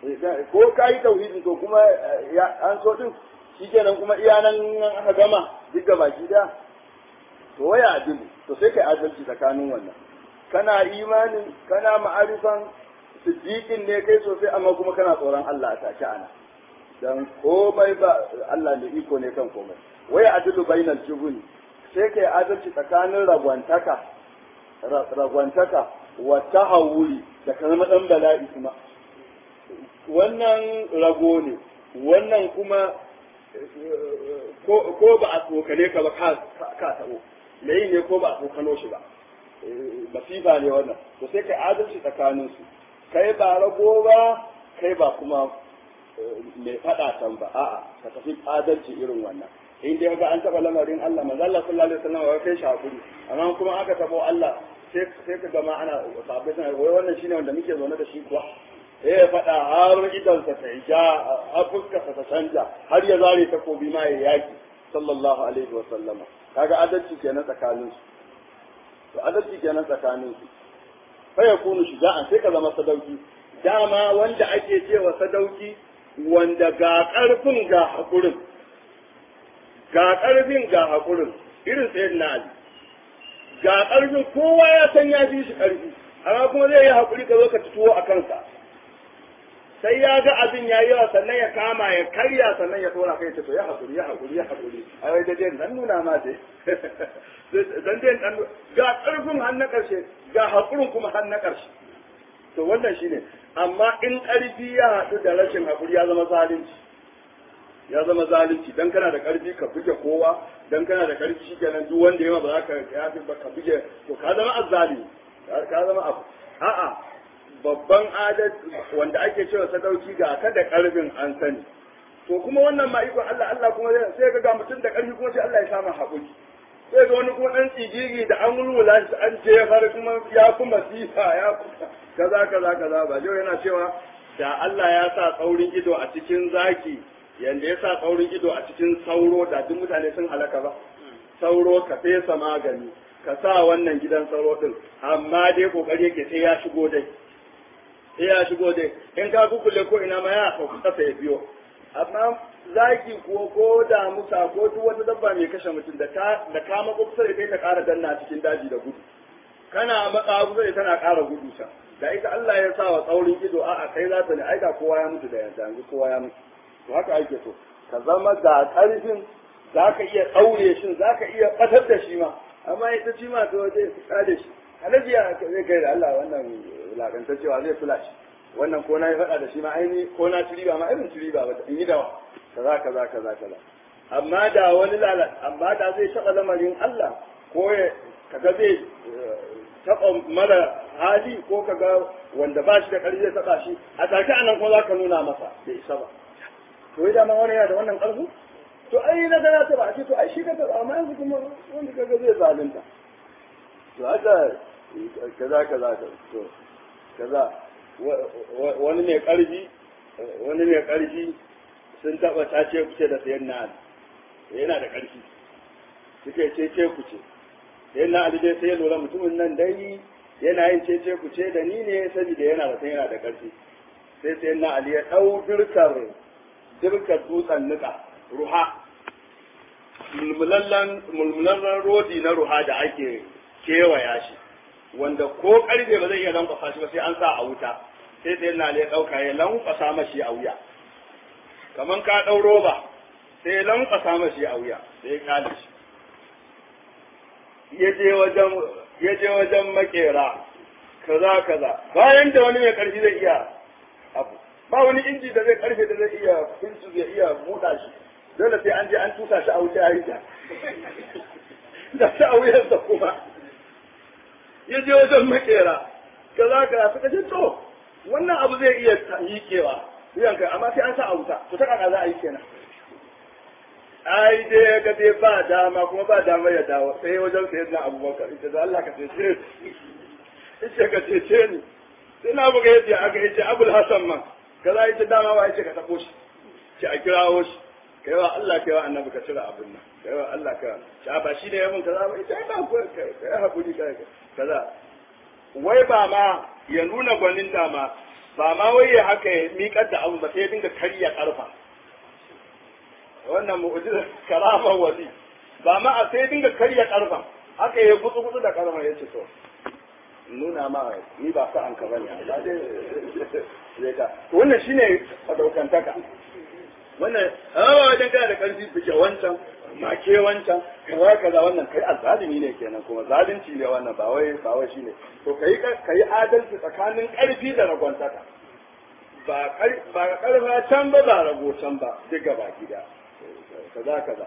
ko kai tauhidin to kuma an so din shikenan kuma iya nan aka gama duk ga baki da to waya adilu to sai kai adalci tsakanin wannan kana imanin kana ma'arifan siddiqin ne kai sosai amma kuma kana tsoron Allah a take ana dan komai ba Allah ne iko ne kan komai waya adilu bainal jubuni sai kai adalci tsakanin ragwantaka ragwantaka wa tahawuli da kalmar dan bala'i kuma wannan rago ne wannan kuma ko ba a tsokane ka ba ka taɓo me yi ne ko ba a tsokano shi ba masifa ne wannan to sai kai adalci tsakanin su kai ba rago ba kai ba kuma mai faɗa can ba a'a ka tafi adalci irin wannan in dai ga an taɓa lamarin Allah manzo Allah sallallahu alaihi wasallam ya kai shi hakuri amma kuma aka taɓo Allah sai sai ka gama ana sabai sana wai wannan shine wanda muke zaune da shi kuwa eh ya faɗa har idansa ta ja har fuskarsa ta canja har ya zare takobi ma ya yaki sallallahu alaihi wa sallama kaga adalci kenan tsakanin su to adalci kenan tsakanin su fa yakunu shuja'an sai ka zama sadauki dama wanda ake cewa sadauki wanda ga karfin ga hakurin ga karfin ga hakurin irin sayyid na ali ga karfin kowa ya san ya fi shi karfi amma kuma zai yi hakuri ka zo ka tuwo a kansa sai ya ga abin ya yawa sannan ya kama ya karya sannan ya tora kai ta to ya hakuri ya hakuri ya hakuri a wai da dan nuna ma dai dan dai dan ga karfin har na karshe ga hakurin kuma har na karshe to wannan shine amma in karfi ya haɗu da rashin hakuri ya zama zalunci ya zama zalunci dan kana da karfi ka buge kowa dan kana da karfi shikenan duk wanda yawa ba za ka yafi ba ka buge to ka zama azzalimi ka zama abu a'a babban adat wanda ake cewa sadauki ga ka da karfin an sani to kuma wannan ma ikon Allah Allah kuma sai ka ga mutum da karfi kuma sai Allah ya samu haƙuri sai ga wani kuma dan tsigigi da an wulwula shi an jefar kuma ya kuma sifa ya kaza kaza kaza ba jau yana cewa da Allah ya sa tsaurin ido a cikin zaki yanda ya sa tsaurin ido a cikin sauro da duk mutane sun halaka ba sauro ka fesa magani ka sa wannan gidan sauro din amma dai kokari yake sai ya shigo dai sai ya shigo dai in ka kukule ko ina ma ya sauka kasa ya biyo amma zaki ko ko da musa ko duk wata dabba mai kashe mutum da ta da ka mako kusa da kai ta ƙara danna cikin daji da gudu kana matsa kusa da tana ƙara gudu sa da ita Allah ya sa wa tsaurin ido a a kai za ta ne aika kowa ya mutu da yanzu yanzu kowa ya mutu to haka ake so ka zama ga ƙarfin za ka iya ɗaure shi za ka iya ɓatar da shi ma amma ya ta ci ma to zai tsade shi halajiya zai kai da Allah wannan lakanta cewa zai fula shi wannan ko na yi faɗa da shi ma aini ko na ci riba ma irin ci riba ba in yi dawa kaza kaza kaza kaza amma da wani lala amma da zai taɓa lamarin Allah ko ya kaga zai taɓa mara hali ko kaga wanda ba shi da ƙarfi zai taɓa shi a take anan kuma za ka nuna masa bai isa ba to yi dama wani yana da wannan ƙarfi to ai na gana ta ba a ce to ai shi ka taɓa amma yanzu kuma wanda kaga zai zalunta to haka kaza kaza to kaza wani mai ƙarfi wani mai ƙarfi sun taɓa tace kuce da sayan na yana da ƙarfi suke ce ce kuce sai na ali dai sai ya lura mutumin nan dai yana yin cece ku ce da ni ne saboda yana da yana da ƙarfi sai sai na ali ya ɗau dirkar dirkar dutsen nika ruha mulmulallen mulmulallen rodi na ruha da ake kewaya shi wanda ko ƙarfe ba zai iya lankwasa shi ba sai an sa a wuta sai sai na ali ya ɗauka ya lankwasa mashi a wuya kaman ka ɗau roba sai ya lankwasa mashi a wuya sai ya kale shi ya je wajen makera kaza kaza bayan da wani mai karfi zai iya abu ba wani inji da zai karfe da zai iya finsu zai iya buɗa shi dole sai an je an tusa shi a wuce a yi ta da shi a wuyarsa kuma ya je wajen makera kaza kaza suka ce to wannan abu zai iya miƙewa wuyanka amma sai an sa a wuta to ta kaka za a yi kenan ai dai ya ga dai ba dama kuma ba dama ya dawo sai wajen sayar na abubakar ita da Allah ka cece ni ita ka cece ni sai na buga yace aka yace abul hasan man kaza yace dama ba yace ka tabo shi ce a kirawo shi kai wa Allah kai wa annabi ka cire abin nan kai wa Allah ka ce ba shi ne ya mun kaza ba ita ba ku kai hakuri kai kaza wai ba ma ya nuna gwanin dama ba ma wai ya haka ya miƙar da abu ba sai ya dinga karya karfa wannan mu'jiza karamar wali ba ma a sai dinga karya karfa haka ya gutsu gutsu da karfa ya ce to nuna ma ni ba sa an ka bane ba dai zai ka to wannan shine sadaukantaka wannan amma wajen kana da karfi fike wancan make wancan kaza kaza wannan kai azzalimi ne kenan kuma zalunci ne wannan ba wai ba wai shine to kai kai adalci tsakanin karfi da ragwantaka ba ba karfa can ba ba rago can ba duk gaba gida kaza kaza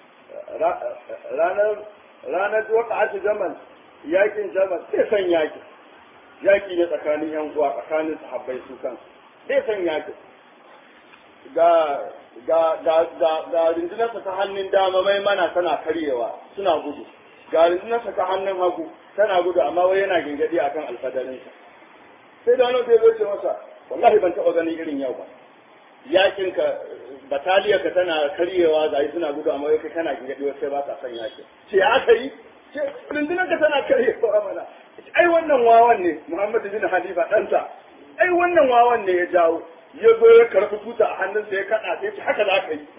ranar ranar waqa'at jamal yakin jamal sai san yaki yaki ne tsakanin yan uwa tsakanin sahabbai su kan sai san yaki ga ga ga ga ga rundunarsa ta hannun dama mai mana tana karyewa suna gudu ga rundunarsa ta hannun hagu tana gudu amma wai yana gingadi akan alfadarinsa sai da wani zai zo ce masa wallahi ban taɓa ganin irin yau ba yakin ka bataliya ka tana karyewa ga suna gudu amma kai kana gingadi sai ba ka son yakin ce aka yi ce rundunar ka tana karyewa mana ai wannan wawan ne muhammadu bin halifa ɗansa ai wannan wawan ne ya jawo ya zo ya karɓi tuta a hannunsa ya kaɗa sai ce haka za ka yi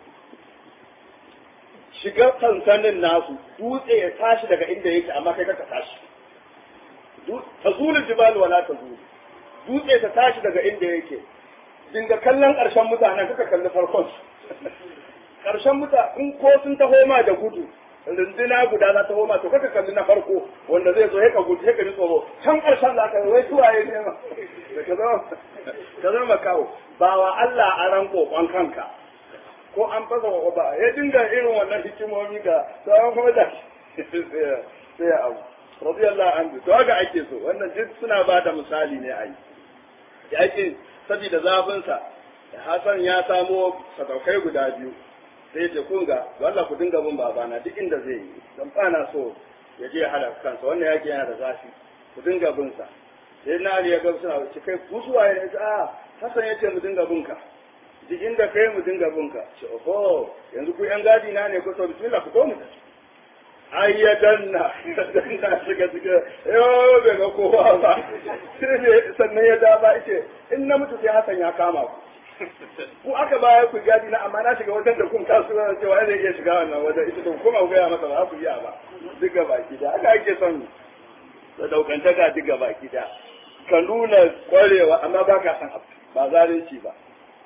shiga sansanin nasu dutse ya tashi daga inda yake amma kai ka tashi ta zulu jibal wala ta zulu dutse ta tashi daga inda yake dinga kallon ƙarshen mutanen kaka kalli farkon ƙarshen mutane in ko sun taho ma da gudu runduna guda za ta homa to kaka kalli na farko wanda zai zo ya ka gudu ya ka ji tsoro can ƙarshen za ka yi wai tuwaye ne ma ka zama ka zama kawo ba wa Allah a ran kokon kanka ko an fasa wa ba ya dinga irin wannan hikimomi ga sauran kuma da sai ya abu radiyallahu anhu to haka ake so wannan duk suna ba da misali ne a yi yakin saboda zafinsa Hassan ya samo sadaukai guda biyu sai ce kun ga Allah ku dinga bin babana duk inda zai yi dan bana so ya je halaka kansa wannan yaki yana da zafi ku dinga bin sa sai na Ali ya ga suna ce kai ku suwa ya ce a Hassan ya ce mu dinga bin ka duk inda kai mu dinga bin ka ce oho yanzu ku yan gadi na ne ku so bismillah ku ko mu ai ya danna danna shiga shiga yo bai ga kowa ba sai ne sannan ya da ba ce in na mutu sai Hassan ya kama ku ku aka baya ku gadi na amma na shiga wajen da kun kasu na cewa zai iya shiga wannan wajen ita to kuma ku gaya masa ba ku iya ba duka baki da aka ake son da daukantaka duka baki da ka nuna kwarewa amma ba ka san abu ba zalunci ba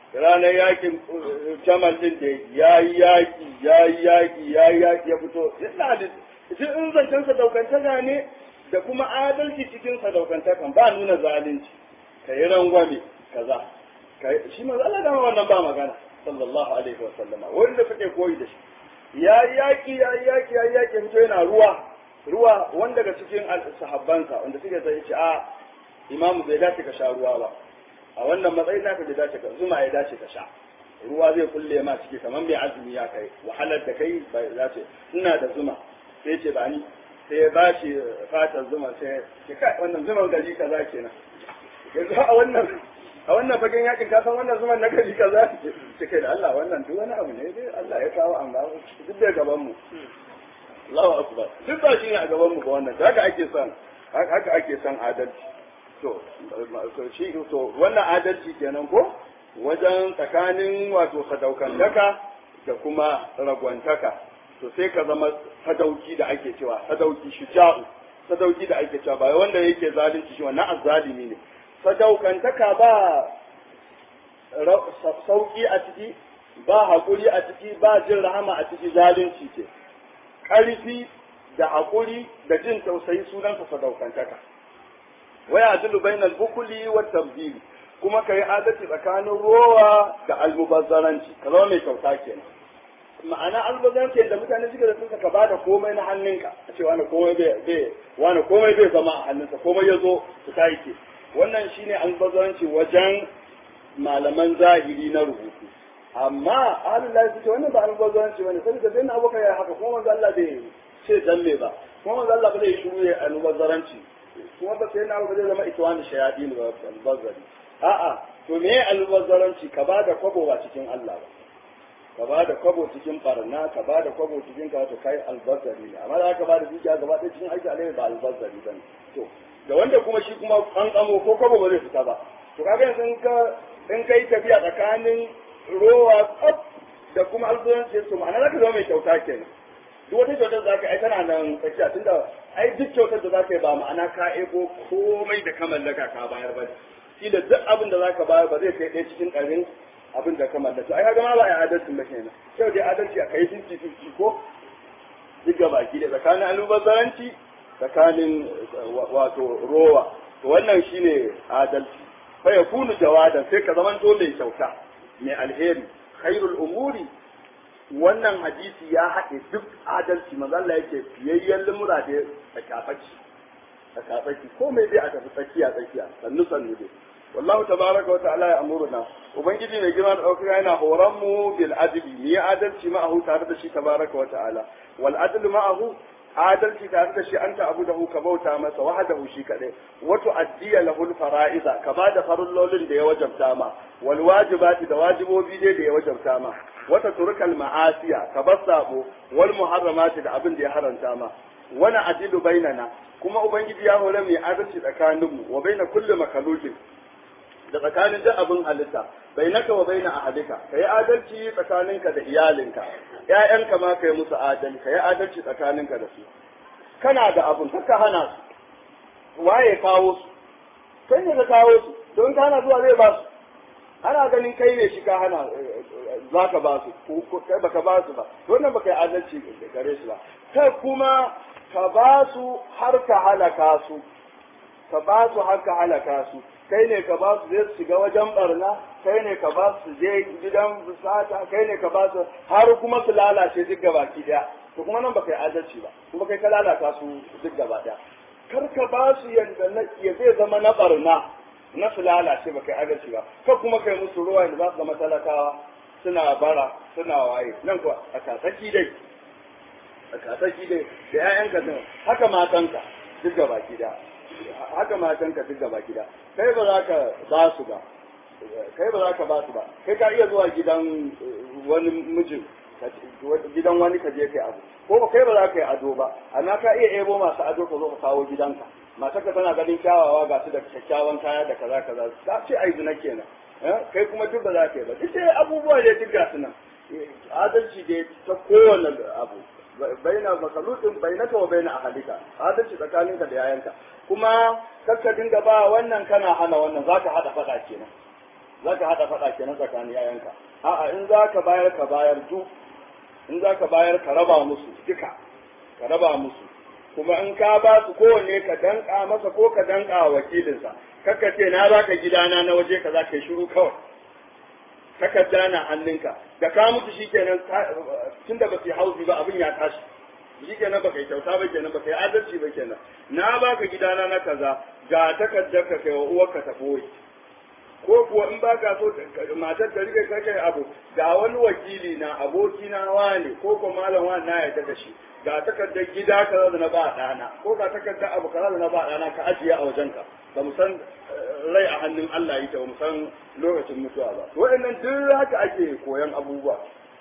ranar yakin jamal din da ya yi yaki ya yi yaki ya yi yaki ya fito ina da shi in zancen sadaukantaka ne da kuma adalci cikin sadaukantakan ba nuna zalunci ka yi rangwame kaza shi manzo Allah dama wannan ba magana sallallahu alaihi wa sallama wanda suke koyi da shi ya yi yaki ya yi yaki ya yi yaki fito yana ruwa ruwa wanda daga cikin sahabbansa wanda suke sai ce a imamu bai dace ka sha ruwa ba a wannan matsayin naka bai dace ka zuma ya dace ka sha ruwa zai kulle ma ciki kamar mai azumi ya kai wahalar da kai bai dace ina da zuma sai ce ba ni sai ya bashi fatar zuma sai ya kai wannan zuman gari kaza kenan yanzu a wannan a wannan fagen yakin ka san wannan zuman na gari kaza ce kai da Allah wannan duk wani abu ne dai Allah ya kawo amma duk da gaban mu Allahu akbar duk ba shi ne a gaban mu ba wannan haka ake son haka ake son adalci to shi to wannan adalci kenan ko wajen tsakanin wato sadaukantaka da kuma ragwantaka to sai ka zama sadauki da ake cewa sadauki shuja'u sadauki da ake cewa ba wanda yake zalunci shi wannan azzalimi ne sadaukantaka ba sauki a ciki ba haƙuri a ciki ba jin rahama a ciki zalunci ce ƙarfi da haƙuri da jin tausayi sunansa sadaukantaka waya adilu bainal bukuli wa tabdili kuma kai adalci tsakanin rowa da almubazzaranci ka zama mai kyauta kenan ma'ana almubazzaranci da mutane suke da sun ka bada komai na hannunka a ce wani komai bai wani komai bai zama a hannunsa komai ya zo su ta yake wannan shine almubazzaranci wajen malaman zahiri na rubutu amma ahlul lahi suke wannan ba almubazzaranci bane saboda sai na abokan ya haka kuma manzo Allah bai ce dan me ba kuma manzo Allah ba zai shiru ya almubazzaranci kuma ba sai na ba zai zama itwani shayadin ba albazzari a'a to me almubazzaranci ka bada kwabo ba cikin Allah ba ka bada kwabo cikin barna ka bada kwabo cikin ka to kai albazzari ne amma da ka bada dukiya gaba ɗaya cikin aiki alheri ba albazzari bane to da wanda kuma shi kuma an kamo ko kwabo ba zai fita ba to kaga yanzu in ka in kai tafiya tsakanin rowa tsaf da kuma albazzanci to ma'ana zaka zama mai kyauta kenan duk wata kyautar da zaka ai tana nan tsakiya tunda ai duk kyautar da zaka yi ba ma'ana ka ego komai da ka mallaka ka bayar ba shi da duk abin da zaka bayar ba zai kai ɗaya cikin ɗarin abin da ka mallaka ai kaga ma ba ai adalci ba kenan kyau dai adalci a kai 50-50 ko duk ga baki da tsakanin almubazzaranci tsakanin wato rowa to wannan shine adalci fa yakunu jawadan sai ka zaman dole kyauta mai alheri khairul umuri wannan hadisi ya haɗe duk adalci manzo Allah yake fiyayyen limura da tsakafaci tsakafaci ko mai dai a tafi tsakiya tsakiya sannu sannu dai wallahu tabaraka wa ta'ala ya amuruna ubangiji mai girma da ɗaukaka yana horon mu bil adli ni adalci ma'ahu tare da shi tabaraka wa ta'ala wal adlu ma'ahu adalci tare da shi anta abu da ka bauta masa wahdahu shi kadai wato addiya lahul fara'iza ka ba da farullolin da ya wajabta ma wal wajibati da wajibobi dai da ya wajabta ma wata turkal ma'asiya ka bar sabo wal muharramati da abin da ya haranta ma wani adilu bainana kuma ubangiji ya hore mai adalci tsakaninmu wa baina kulli makalukin da tsakanin duk abin halitta bainaka wa baina ahadika ka yi adalci tsakaninka da iyalinka ƴaƴanka ma ka yi musu adalci ka yi adalci tsakaninka da su kana da abin ka hana su waye kawo su kai ne ka kawo su don ka hana zuwa zai ba su ana ganin kai ne shi ka hana za ka ba su ko kai baka ba su ba wannan baka yi adalci gare su ba kai kuma ka ba su har ka halaka su ka ba su har ka halaka su kai ne ka ba su zai su shiga wajen barna kai ne ka ba su je gidan sata kai ne ka ba su har kuma su lalace duk gaba ki daya to kuma nan baka yi adalci ba kuma kai ka lalata su duk gaba daya kar ka ba su yanda na ya zai zama na barna na su lalace baka yi adalci ba kar kuma kai musu ruwa da za su zama talakawa suna bara suna waye nan kuwa a kasaki dai a kasaki dai da 'ya'yanka din haka matanka duk gaba ki daya haka matanka duk gaba gida kai ba za ka ba su ba kai ba za ka ba su ba kai ka iya zuwa gidan wani mijin gidan wani ka je kai abu ko kai ba za ka yi ado ba amma ka iya ebo masu ado ka zo ka kawo gidanka matarka tana ganin kyawawa ga su da kyakkyawan kaya da kaza kaza ta ce ai zina kenan kai kuma duk ba za ka yi ba duk sai abubuwa ne duk ga su nan adalci dai ta kowane abu baina makalutin bainaka wa baina ahalika adalci tsakaninka da yayanka kuma kakka dinga ba wannan kana hana wannan zaka hada fada kenan za ka haɗa faɗa kenan tsakanin yayanka a'a in za ka bayar ka bayar du in za ka bayar ka raba musu duka ka raba musu kuma in ka ba su kowanne ka danka masa ko ka danka wa wakilinsa kakka ce na baka gidana na waje ka za ka yi shiru kawai takarda na hannunka da ka mutu shikenan tun da ba su yi hauzi ba abin ya tashi shikenan ba kai kyauta ba kenan ba kai adalci ba kenan na baka gidana na kaza ga takardar ka kai wa uwarka ta boye ko kuwa in ba ka so matar ta rike kake abu ga wani wakili na aboki na wane ko ko malam wani na yarda da shi ga takardar gida kaza da na ba ɗana ko ga takardar abu kaza da na ba ɗana ka ajiye a wajenka ba mu san rai a hannun Allah yake ba mu san lokacin mutuwa ba waɗannan duk haka ake koyan abubuwa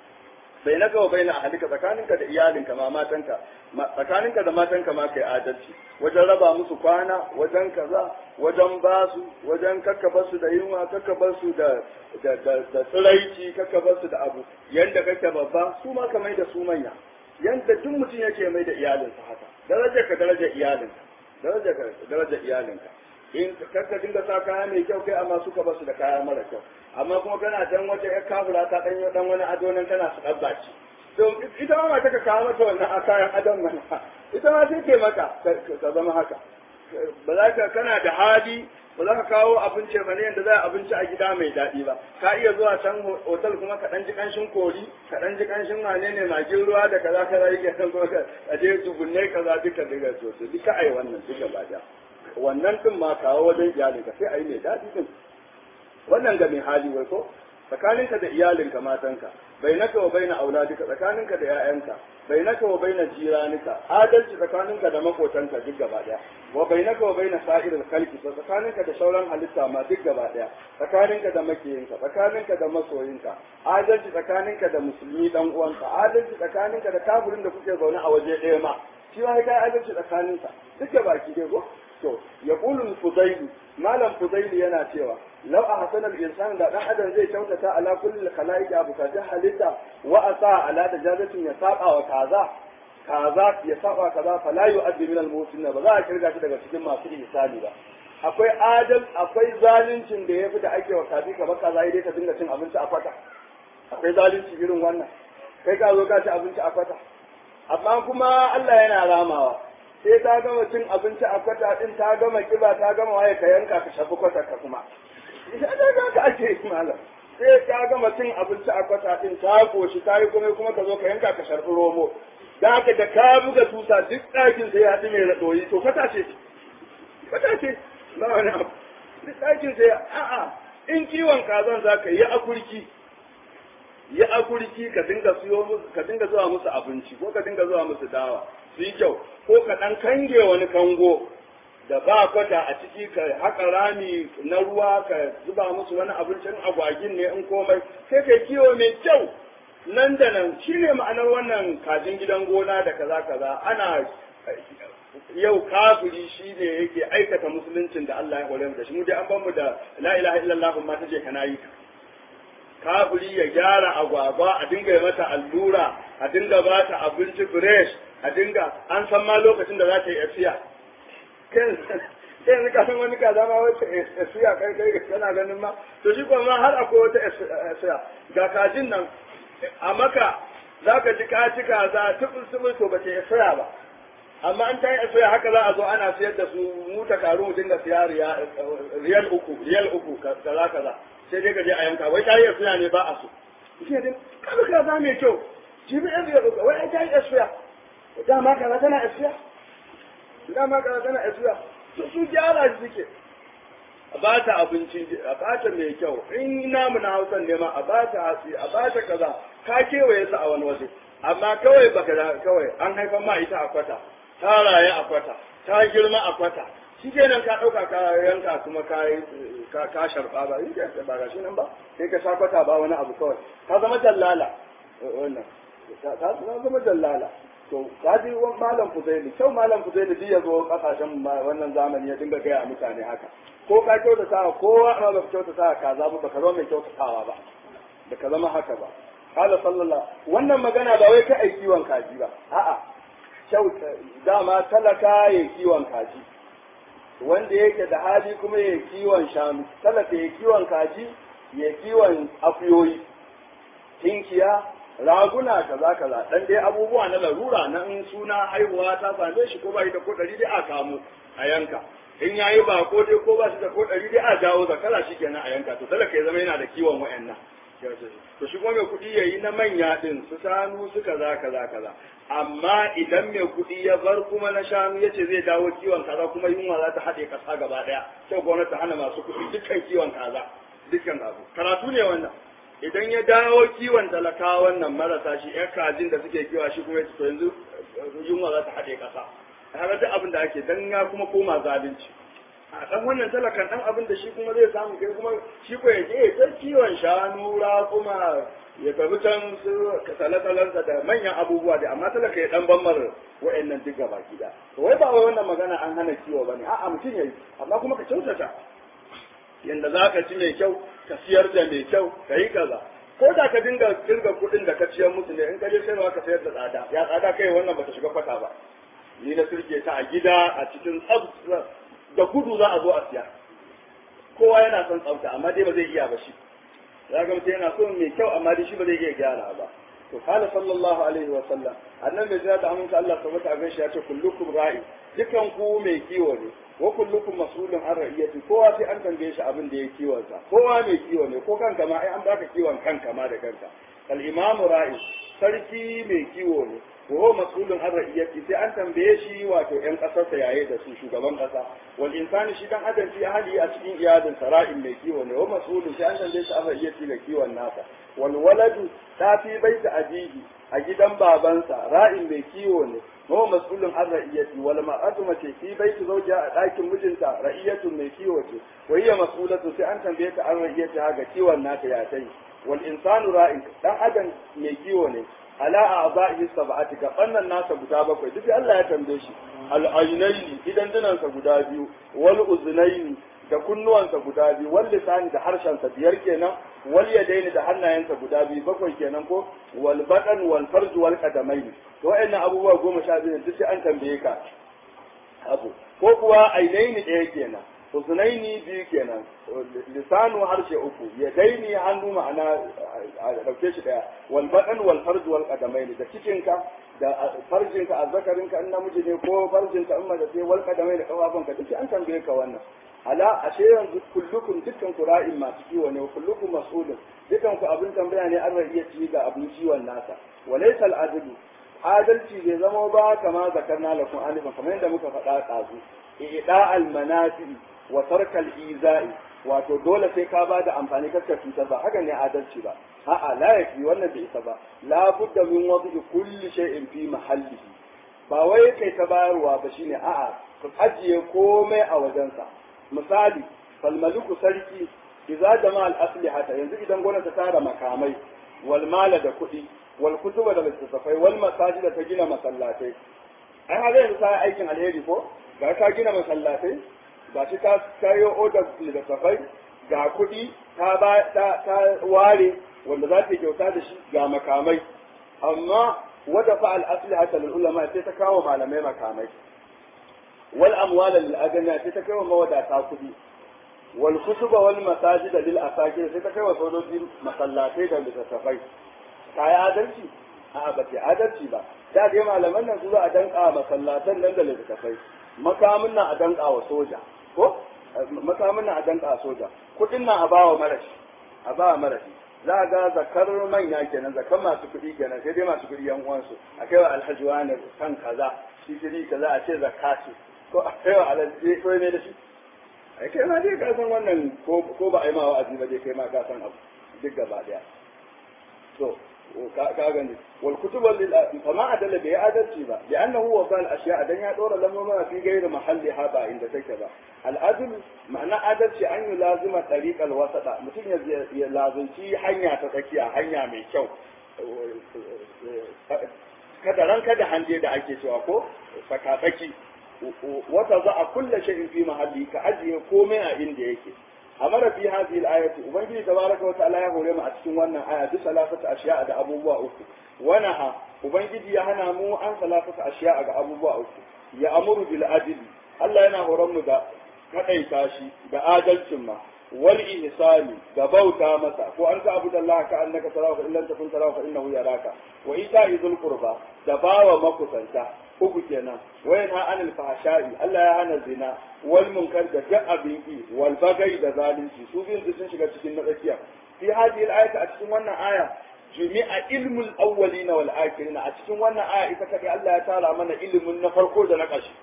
bai na gawa bai na ahalika tsakaninka da iyalinka ma matanka tsakaninka da matanka ma kai adalci wajen raba musu kwana wajen kaza wajen basu wajen kakkabar su da yunwa kakkabar su da da da tsiraici kakkabar su da abu yanda kake babba su ma ka mai da su manya yanda duk mutum yake mai da iyalinsa haka darajar ka darajar iyalinka darajar ka darajar iyalinka in kakka dinga sa kaya mai kyau kai amma suka basu da kaya mara kyau amma kuma kana dan wata yar kafura ta dan dan wani ado nan tana su dabbaci to ita ma mata ka kawo mata wannan a kayan adon nan ita ma sai ke maka ka zama haka ba za ka kana da hali ba za ka kawo abinci ba ne yadda za a abinci a gida mai daɗi ba ka iya zuwa can hotel kuma ka ɗan ji ƙanshin kori ka ɗan ji ƙanshin wane ne magin ruwa da kaza kaza yake kan kuma ka je tugunne kaza duka duka to duka ai wannan duka ba da wannan din ma kawo wajen iyalinka sai a yi mai daɗi din wannan ga mai hali wai ko tsakaninka da iyalinka matanka bai naka wa bai na auladika tsakaninka da 'ya'yanka bai naka wa bai na jiranika adalci tsakaninka da makotanka duk gaba ɗaya wa bai naka wa bai na sa'irin kalki tsakaninka da sauran halitta ma duk gaba ɗaya tsakaninka da makiyinka tsakaninka da masoyinka adalci tsakaninka da musulmi dan uwanka adalci tsakaninka da kafirin da kuke zaune a waje ɗaya ma shi ma kai adalci tsakaninka duk da baki dai ko to ya kulun fudaili malam fudaili yana cewa law a hasanar insan da dan adam zai kyautata ala kulli khalaiq abu ka halitta wa asa ala da jazatin ya saba wa kaza kaza ya saba kaza fa la yu'addi min al ba za a kirga shi daga cikin masu ihsani ba akwai adal akwai zaluncin da yafi da ake wa kafi ka baka zai dai ka dinga cin abinci a kwata akwai zalunci irin wannan kai ka zo ka ci abinci a kwata amma kuma Allah yana ramawa sai ta gama cin abinci a kwata din ta gama kiba ta gama waye ka yanka ka shafi kwata ka kuma ita da za ka ake yi malam sai ta gama cin abinci a kwata din ta koshi ta yi kuma kuma ka zo ka yanka ka sharfi romo da haka da ka buga tusa duk ɗakin sai ya haɗu mai raɗoyi to kwata ce kwata ce na wani abu duk ɗakin sai a'a in kiwon kazan za ka yi akurki yi akurki ka dinga siyo musu ka dinga zuwa musu abinci ko ka dinga zuwa musu dawa su yi kyau ko ka ɗan kange wani kango da ba kwata a ciki ka haƙa rami na ruwa ka zuba musu wani abincin agwagin ne in komai sai ka kiwo mai kyau nan da nan shi ne ma'anar wannan kajin gidan gona da kaza kaza ana yau kafiri shi ne yake aikata musuluncin da Allah ya hore mu da shi mu dai an ban mu da la ilaha illallah ma ta je kana yi kafiri ya gyara agwagwa a dinga yi mata allura a dinga ba ta abinci fresh a dinga an san ma lokacin da za ta yi afiya kai yanzu ka san wani kaza ma wata afiya kai kai kana ganin ma to shi kuma har akwai wata afiya ga kajin nan a maka za ka ji ka ci kaza tubul tubul to ba ta yi afiya ba amma an ta yi afiya haka za a zo ana siyar da su mu ta karu mu dinga siya riyal uku riyal uku kaza kaza sai dai ka je a yanka wai ta yi afiya ne ba a so shi ne kaza kaza mai kyau jibi yan riyal uku wai ta yi afiya dama kaza tana afiya dama kaza tana afiya su su gyara shi suke a ba ta abinci a ba ta mai kyau in namu na hausan ne ma a ba ta hatsi a ba ta kaza ka kewaye su a wani waje amma kawai baka da kawai an haifan ma ita a kwata ta raye a kwata ta girma a kwata shi kenan ka ɗauka ka yanka kuma ka ka sharɓa ba yi ba ga shi nan ba sai ka sha kwata ba wani abu kawai ka zama dallala wannan ka zama dallala to kaji malam fuzaili kyau malam fuzaili duk ya zo kasashen wannan zamani ya dinga gaya mutane haka ko ka kyautata kowa amma ba ka kyautata kaza ba ka zama mai kyautatawa ba da ka zama haka ba qala sallallahu wannan magana ba wai ka ai kiwon kaji ba a'a kyauta dama talaka ya kiwon kaji wanda yake da hali kuma ya kiwon shanu talaka ya kiwon kaji ya kiwon akuyoyi tinkiya raguna kaza kaza dan dai abubuwa na larura na in suna haihuwa ta same shi ko ba shi da ko ɗari dai a kamu a yanka in yayi ba ko dai ko ba shi da ko ɗari dai a jawo zakara shi kenan a yanka to talaka ya zama yana da kiwon wa'annan to shi kuma mai kuɗi ya yi na manya ɗin su shanu su kaza kaza kaza amma idan mai kuɗi ya bar kuma na shanu ya ce zai dawo kiwon kaza kuma yunwa za ta haɗe ƙasa gaba ɗaya sai gwamnati ta hana masu kuɗi dukkan kiwon kaza dukkan abu karatu ne wannan idan ya dawo kiwon talakawa wannan marasa shi ƴan kajin da suke kiwa shi kuma ya to yanzu yunwa za ta haɗe ƙasa har duk abin da ake dan ya kuma koma zalunci a dan wannan talakan dan abin da shi kuma zai samu kai kuma shi ko ya je ta kiwon shanu kuma ya tafi can su talatalansa da manyan abubuwa da amma talaka ya dan bammar wa'annan duk gaba gida to wai ba wai wannan magana an hana kiwo bane a'a mutum yayi amma kuma ka kyautata yanda za ka ci mai kyau ka siyar da mai kyau ka yi kaza ko da ka dinga kirga kuɗin da ka ciyar musu ne in ka je sayarwa ka sayar da tsada ya tsada kai wannan bata shiga kwata ba ni na sirke ta a gida a cikin tsab da gudu za a zo a siya kowa yana son tsafta amma dai ba zai iya ba shi za ga mutum yana son mai kyau amma dai shi ba zai iya gyara ba to kala sallallahu alaihi wa sallam annan mai jira da aminta Allah sabata a gaishe ya ce kullukum ra'i dukan ku mai kiwo ne wa kullukum mas'ulun an ra'iyati kowa sai an tambaye shi abin da ya kiwon sa kowa mai kiwo ne ko kanka ma ai an baka kiwon kanka ma da kanka al imamu ra'i sarki mai kiwo ne وهو مسؤول عن رعيته sai an tambaye shi wato ƴan ƙasarsa yaye da su shugaban ƙasa wal insani shi dan adam fi ahli a cikin iyalin sara'in mai kiwo ne wa mas'ulun sai an tambaye shi an ra'iyati ga kiwon nasa wal waladu ta fi baita ajihi a gidan babansa ra'in mai kiwo ne wa mas'ulun an ra'iyati wal mar'atu mace fi baiti zawjiha a ɗakin mijinta ra'iyatun mai kiwo ce wa hiya mas'ulatu sai an tambaye ta an ra'iyati ga kiwon nata ya tai wal insanu ra'in dan adam mai kiwo ne ala a'zahi sab'ati ga fannan nasa guda bakwai duk Allah ya tambaye shi al-aynaini idan dinansa guda biyu wal uznaini da kunnuwansa guda biyu wal lisani da harshensa biyar kenan wal yadaini da hannayensa guda biyu bakwai kenan ko wal badan wal farj wal qadamaini to wayannan abubuwa goma sha biyu duk an tambaye ka abu ko kuwa ainaini ɗaya kenan usunaini biyu kenan lisanu harshe uku ya daini hannu ma'ana a dauke shi daya wal badan wal farj wal qadamaini da cikinka da farjinka azzakarinka in namiji ne ko farjinka in mace ce wal qadamaini da kafafunka duk an tambaye ka wannan ala ashe yanzu kullukum dukkan ku ra'in masu kiwo ne kullukum mas'ulun dukkan ku abin tambaya ne an iya ci ga abin ciwon nasa walaysa al-adlu adalci bai zama ba kama zakarna lakum alifan kamar yadda muka faɗa ɗazu i'da al-manafi wa tarkal izai wato dole sai ka bada amfani kakka cutar ba haka ne adalci ba a'a la yafi wannan bai isa ba la budda min wadi kulli shay'in fi mahallihi ba wai kai ta bayarwa ba shine a'a ka ajiye komai a wajensa misali fal maliku sarki idza jama al aslihata yanzu idan gwamnati ta tara makamai wal mala da kuɗi wal kutuba da littattafai wal masajida ta gina masallatai ai haka yanzu ta aikin alheri ko ga ka gina masallatai ga shi ta kayo odar littattafai ga kuɗi ta ba ta ware wanda za ta yi kyauta da shi ga makamai amma wada fa al aslihata lil ulama sai ta kawo malamai makamai wal amwala lil agniya sai ta kawo mawadata kuɗi wal kutuba wal masajida lil asakir sai ta kawo sojoji masallatai da littattafai ta yi adalci a ba ta adalci ba da dai malaman nan su za a danka masallatan nan da littattafai makamin nan a danka wa soja ko makamin nan a danka wa soja kudin nan a bawa marashi a bawa marashi za ga zakar manya kenan zakar masu kuɗi kenan sai dai masu kuɗi yan uwansu a kai wa alhaji wani kan kaza shi shiri kaza a ce zakka ce ko a kai wa alhaji ko ne da shi ai kai ma dai ka san wannan ko ba a yi ma wa'azi ba dai kai ma ka san abu duk gaba daya to ka gani wal kutuba lil fama adalla bai adalci ba li'annahu wasa al ashiya dan ya dora lamma fi gairi mahalli ha ba inda take ba al adl ma'ana adalci an yi lazima tariqal wasata mutum ya ya lazunci hanya ta tsakiya hanya mai kyau kada ran kada hanje da ake cewa ko saka tsaki wata za a kulle shay'in fi mahalli ka ajiye komai a inda yake amara fi hadhihi al-ayati ubangiji tabaraka wa ta'ala ya hore mu a cikin wannan aya duk salafata ashiya da abubuwa uku wanaha ubangiji ya hana mu an salafata ashiya ga abubuwa uku ya amuru bil adli Allah yana horon mu da kadaita shi da adalcin ma wal ihsani da bauta masa ko an ta abu Allah ka annaka tarahu fa illam takun tarahu fa innahu yaraka wa ita'i dhul qurba da bawa makusanta uku kenan wa yanha anil fahsha'i Allah ya hana zina wal munkar da duk abin ki wal bagai da zalunci su biyun sun shiga cikin na tsakiya fi hadhihi al-ayati a cikin wannan aya jumi'a ilmul awwalina wal akhirina a cikin wannan aya ita kadai Allah ya tara mana ilimin na farko da na ƙarshe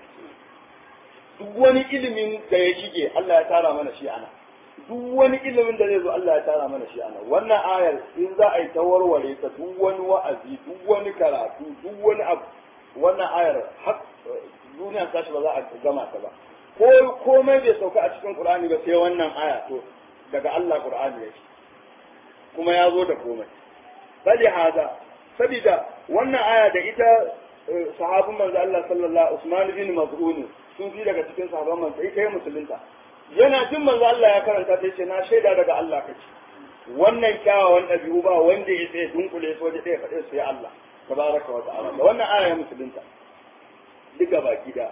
duk wani ilimin da ya shige Allah ya tara mana shi ana duk wani ilimin da zai zo Allah ya tara mana shi ana wannan ayar in za a yi ta warware ta duk wani wa'azi duk wani karatu duk wani abu wannan ayar har duniya tashi ba za a gama ta ba ko komai bai sauka a cikin Qur'ani ba sai wannan aya to daga Allah Qur'ani yake kuma ya zo da komai bali hada sabida wannan aya da ita sahabin manzo Allah sallallahu Usman bin Maz'un sun fi daga cikin sahabban manzo ita ya musulunta yana jin manzo Allah ya karanta ta ce na shaida daga Allah kace wannan kyawawan ɗabi'u ba wanda ya sai dunkule su waje ɗaya faɗe su ya Allah tabaraka wa ta'ala da wannan aya ya musulunta duka baki da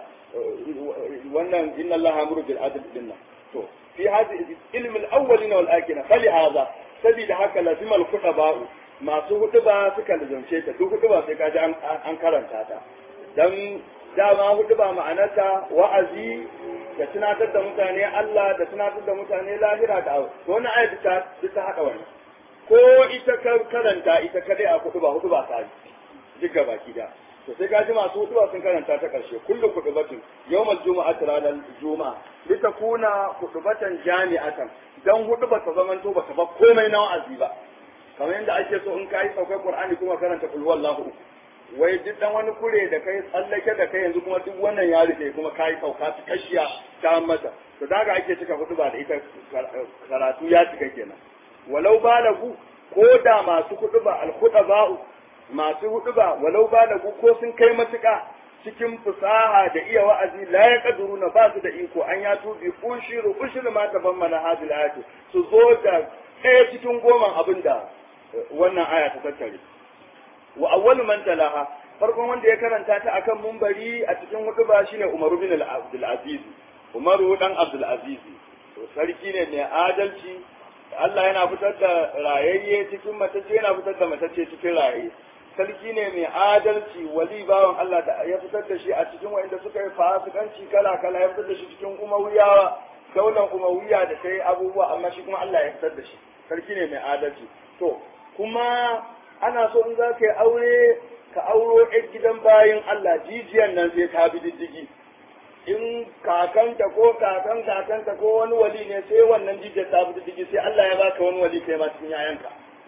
wannan inna Allah amuru bil adl dinna to fi hadhihi ilm al awwalina wal akhirina fali hadha sabida haka lazima al ba'u masu hudu ba suka lizance ta duk hudu ba sai kaji an karanta ta dan dama hudu ba ma'anarta wa'azi da tunatar da mutane Allah da tunatar da mutane lahira da abu to wannan ayat ta ta hada wannan ko ita karanta ita kadai a hudu ba hudu ba ta duk gaba da to sai kaji masu hudu ba sun karanta ta karshe kullu kudubatin yawmal jumu'ati ranar juma'a litakuna kudubatan jami'atan dan hudu ba ta zamanto ba ta ba komai na wa'azi ba kamar yadda ake so in kai saukar Qur'ani kuma karanta kul wallahu wai duk dan wani kure da kai tsallake da kai yanzu kuma duk wannan ya rufe kuma kai sauka ta kashiya ta mata to daga ake cika hudu ba da ita karatu ya cika kenan walau balagu ko da masu hudu ba al masu hudu ba walau balagu ko sun kai matuƙa cikin fusaha da iya wa'azi la ya kaduru na ba su da iko an ya tubi ushiru ushiru ma taban mana hadil ayatu su zo da ɗaya cikin goman abin da wannan aya ta tattare wa awwalu man talaha farkon wanda ya karanta ta akan mumbari a cikin hutuba shine Umaru bin Abdul Aziz Umaru dan Abdul Aziz to sarki ne mai adalci Allah yana fitar da rayayye cikin matacce yana fitar da matacce cikin rayayye sarki ne mai adalci wali bawan Allah da ya fitar da shi a cikin wanda suka yi fasikanci kala kala ya fitar da shi cikin umawiyawa daular umawiya da sai abubuwa amma shi kuma Allah ya fitar da shi sarki ne mai adalci to kuma ana so in za ka yi aure ka auro ɗan gidan bayan Allah jijiyan nan sai ta bi diddigi in kakanta ko kakan kakanta ko wani wali ne sai wannan jijiyar ta bi diddigi sai Allah ya baka wani wali kai ma cikin yayanka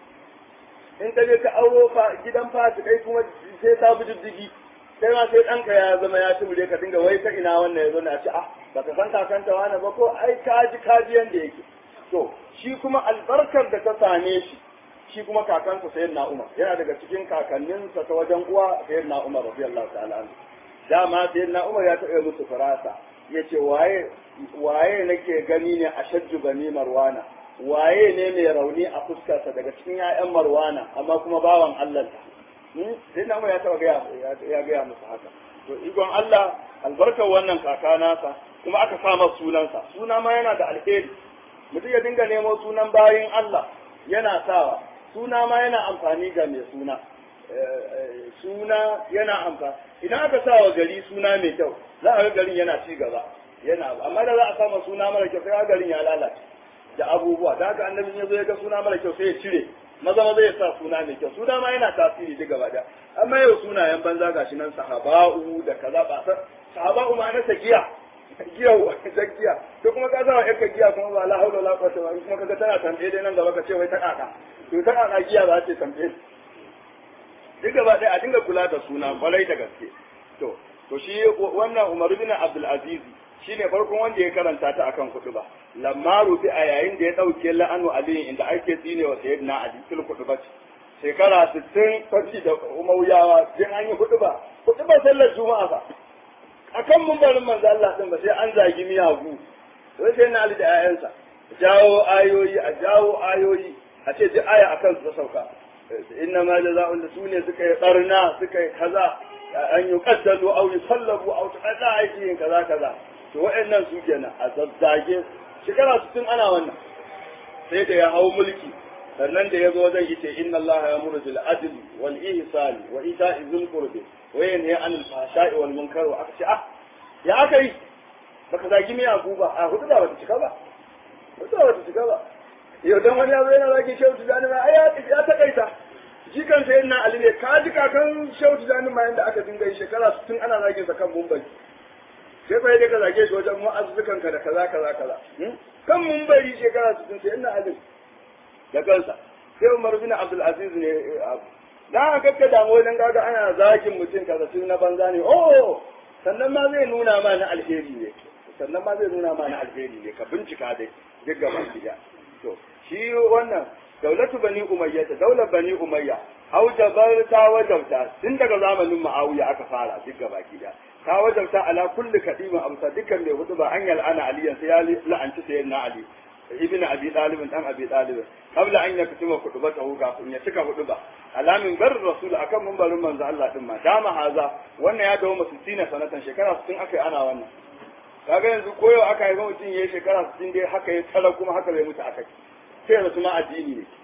in ka je ka auro gidan fasikai kuma sai ta bi diddigi sai ma sai ɗanka ya zama ya tumure ka dinga wai ta ina wannan ya zo na ce ah baka san kakanta wani ba ko ai kaji kaji yanda yake to shi kuma albarkar da ta same shi shi kuma kakansa sayyid na umar yana daga cikin kakanninsa ta wajen uwa sayyid na umar radiyallahu ta'ala anhu dama sayyid na umar ya taɓa musu farasa ya ce waye waye nake gani ne a shajju bani marwana waye ne mai rauni a fuskarsa daga cikin 'ya'yan marwana amma kuma bawan allah sai na umar ya taɓa ya gaya musu haka to igon allah albarkar wannan kaka nasa kuma aka sa masa sunansa suna ma yana da alheri mutum ya dinga nemo sunan bayin allah yana sawa suna ma yana amfani ga mai suna suna yana amfani idan aka sa wa gari suna mai kyau za a ga garin yana ci gaba yana amma da za a sama suna mara kyau sai garin ya lalace da abubuwa da haka annabi ya zo ya ga suna mara kyau sai ya cire maza maza ya sa suna mai kyau suna ma yana tasiri duk gaba da amma yau sunayen banza gashi nan sahaba'u da kaza ba sahaba'u ma na giya giya da giya to kuma ka zama yanka giya kuma ba la haula la quwwata illa kuma kaga tana tambaye dai nan gaba ka ce wai ta kaka to ta kaka giya za ta tambaye duk gaba ɗaya a dinga kula da suna kwarai da gaske to to shi wannan Umar bin Abdul Aziz shine farkon wanda ya karanta ta akan kuɗi ba lamma rufi a yayin da ya dauke la'anu ali inda ake tsine wa sayyidina ali fil kuɗi ba shekara 60 fashi da umayyawa din an yi kuɗi ba kuɗi ba sallar juma'a ba akan mumbarin manzo Allah din ba sai an zagi miyagu sai sai na ali da ayansa jawo ayoyi a jawo ayoyi a ce duk aya akan su sauka inna ma jaza'un da sune suka yi barna suka yi kaza an yi qaddalu aw yusallabu aw tuqada aikin kaza kaza to wa'annan su kenan a zazzage shekara 60 ana wannan sai da ya hau mulki sannan da ya zo zai yi ce inna Allah ya muru bil adli wal ihsani wa ita'i dhil qurbi wa yanha 'anil fahsha'i wal munkar wa aka ce ah ya aka yi baka zagi mai abu ba a hudu da bata cika ba hudu da bata cika ba yau dan wani yazo yana zagi shehu tijani ma ai ya takaita jikan sai na ali ne ka ji kakan shehu tijani ma yanda aka dinga yi shekara 60 ana zagin sa kan mumbai sai fa yadda ka zage shi wajen mu'azzukan ka da kaza kaza kaza kan mumbari shekara 60 sai na ali da kansa sai Umar bin Abdul Aziz ne dan aka kakka damu dan kaga ana zagin mutum kaza tun na banza ne oh sannan ma zai nuna ma na alheri ne sannan ma zai nuna ma na alheri ne ka bincika dai duk gaba gida to shi wannan daulatu bani umayya ta daular bani umayya hau jabar ta wajabta tun daga zamanin ma'awiya aka fara duk gaba gida ta wajabta ala kulli kadimin amsa dukkan mai hudu ba an yal'ana aliyan sai ya la'anci sayyidina ali ibn abi talib dan abi talib qabla an yaktuma khutbatahu kafin ya cika huduba alamin bar rasul akan mumbarin manzo Allah din ma dama haza wannan ya dawo masu sina sanatan shekara 60 akai ana wannan kaga yanzu koyo aka yi mutum yayi shekara 60 dai haka ya tsara kuma haka bai mutu akai sai da kuma addini ne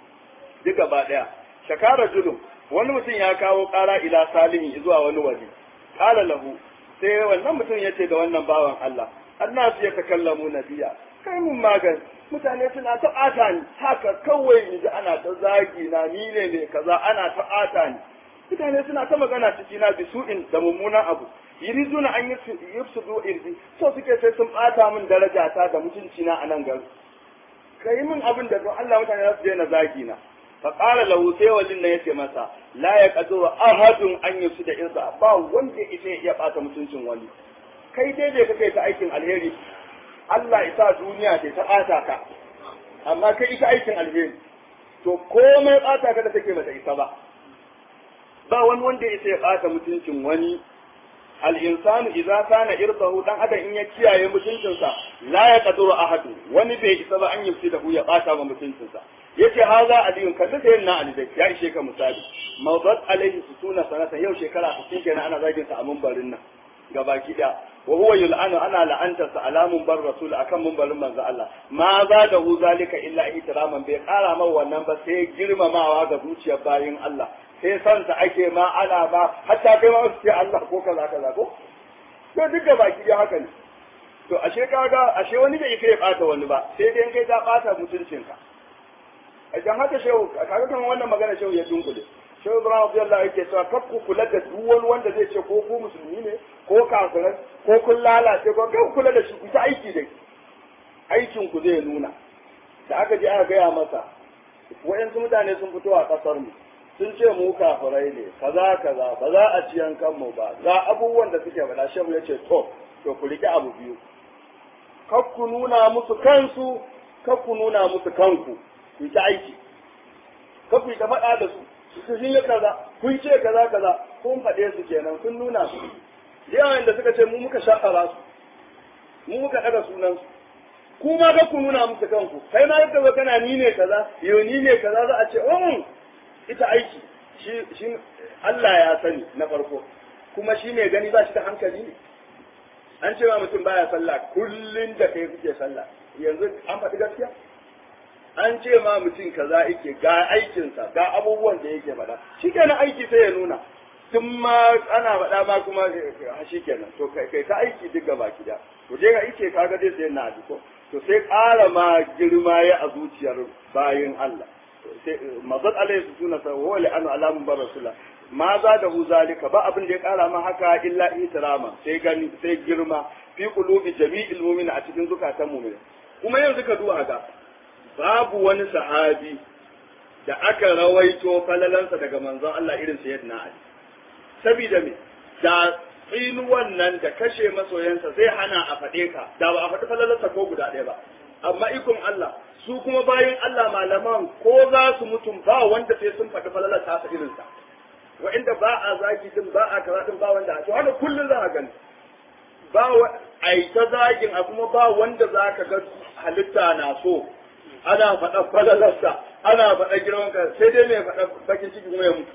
duka ba daya shakara julum wani mutum ya kawo kara ila salihin zuwa wani waje qala lahu sai wannan mutum yace da wannan bawan Allah annasu ya takallamu nabiya kai mun magani mutane suna ta ɓata ni haka kawai in ji ana ta zagi na ni ne ne kaza ana ta ɓata ni mutane suna ta magana ciki na bisu'in da mummunan abu yuriduna an yufsidu irdi so suke sai sun ɓata min daraja ta da mutunci na a nan gari kai min abin da don Allah mutane za su daina zagi na fa qala lahu sai wallin nan yace masa la yaqdiru ahadun an yufsida irda ba wanda ita ya ɓata mutuncin wani kai dai dai kake ta aikin alheri Allah isa duniya ce ta ɓata ka amma kai ita aikin alheri to komai ɓata ka da take bata isa ba ba wani wanda isa ya ɓata mutuncin wani al-insanu idza kana irdahu dan adam in ya kiyaye mutuncinsa la ya qaduru ahadu wani bai isa ba an yi da ya ɓata ma mutuncinsa yace haza aliyun kalli sai na ali dai ya ishe ka misali mawdat alaihi sutuna sanatan yau shekara 60 kenan ana zagin sa a mumbarin nan gabaki daya wa huwa yul'anu ana la'antarsa alamun bar rasul akan mumbarin manzo Allah ma za da hu zalika illa ihtiraman bai kara mai wannan ba sai girmamawa ga zuciyar bayin Allah sai san ta ake ma ana ba hatta kai ma su Allah ko kaza kaza ko to duk da baki dai haka ne to ashe kaga ashe wani bai kai bata wani ba sai dai kai ta bata mutuncinka idan haka shehu kaga kan wannan magana shehu ya dunkule shehu ibrahim abdullahi yake cewa kar ku kula da duk wani wanda zai ce ko ku musulmi ne ko kafirai ko kun lalace ko kai kula da shi ku ta aiki da aikin ku zai nuna da aka je aka gaya masa wayansu mutane sun fito a kasar mu sun ce mu kafirai ne kaza kaza ba za a ci yankan mu ba ga abubuwan da suke faɗa shehu ya ce to to ku riƙe abu biyu kar ku nuna musu kansu kar ku nuna musu kanku ku ta aiki kar ku ta faɗa da su su sun yi kaza kun ce kaza kaza kun faɗe su kenan kun nuna su da yawan da suka ce mu muka shakara su mu muka ɗaga sunan su ku ma ga ku nuna musu kanku kai ma yadda zo kana ni ne kaza yau ni ne kaza za a ce um ita aiki shi shi Allah ya sani na farko kuma shi mai gani ba shi da hankali ne an ce ma mutum baya sallah kullun da kai kuke sallah yanzu an faɗi gaskiya an ce ma mutum kaza yake ga aikinsa ga abubuwan da yake faɗa shi kenan aiki sai ya nuna tun ma ana faɗa ma kuma shi kenan to kai ta aiki duk gaba gida to je ga ike kaga dai sai na ko to sai ƙara ma girma ya a zuciyar bayin Allah sai mazat alaihi suna sa wa li anu alamun bar rasulullah ma za da hu zalika ba abin da ya ƙara ma haka illa itirama sai gani sai girma fi qulubi jami'il mu'mina a cikin zukatan mu'mina kuma yanzu ka duba ga babu wani sahabi da aka rawaito falalansa daga manzon Allah irin sayyidina Ali sabida me da tsinuwan nan da kashe masoyansa zai hana a faɗe ka da ba a faɗi falalansa ko guda ɗaya ba amma ikon Allah su kuma bayan Allah malaman ko za su mutum ba wanda sai sun faɗi falalansa ta irinsa wa'inda ba a zagi din ba a kaza din ba wanda to haka kullum za a gani ba a yi ta zagin a kuma ba wanda za ka ga halitta na so ana faɗa falalarsa ana faɗa girman ka sai dai mai faɗa bakin ciki kuma ya mutu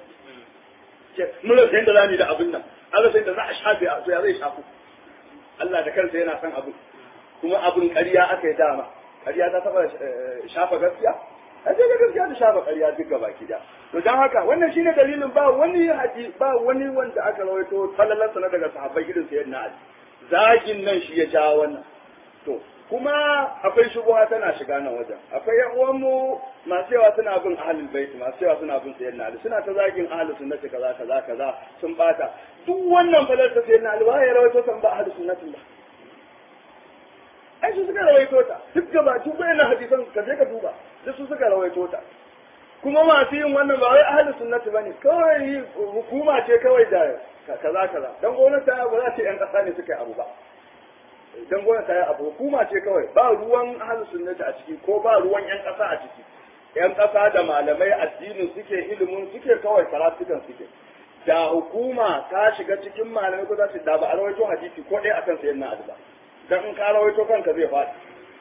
mun rasa yadda za mu yi da abin nan an rasa yadda za a shafe a ya zai shafu Allah da kansa yana son abin kuma abin ƙarya aka yi dama ƙarya ta taba shafa gaskiya a ce ga gaskiya ta shafa ƙarya duk gaba ki da to dan haka wannan shine dalilin ba wani haji ba wani wanda aka rawaito sallalarsa na daga sahabbai irin sayyidina Ali zagin nan shi ya ja wannan to kuma akwai shubuha tana shiga nan wajen akwai yan uwanmu masu yawa suna bin ahlul bait masu yawa suna bin sayyidina Ali suna ta zagin ahlus sunnati kaza kaza kaza sun bata duk wannan falar ta sayyidina Ali ba ya rawaito san ba ahlus sunnati ba ai su suka rawaito ta duk gaba duk wayannan hadisan ka je ka duba duk su suka rawaito ta kuma masu yin wannan ba wai ahlus sunnati bane kawai hukuma ce kawai da kaza kaza dan gwamnati ta ba za ta yan kasa ne suka yi abu ba dan gwamnati ta yi abu hukuma ce kawai ba ruwan ahlus sunnati a ciki ko ba ruwan yan kasa a ciki yan kasa da malamai addinin suke ilimin suke kawai karatukan suke da hukuma ta shiga cikin malamai ko za su da ba a rawaito hadisi ko ɗaya akan sayan na ba dan in ka rawaito kanka zai faɗi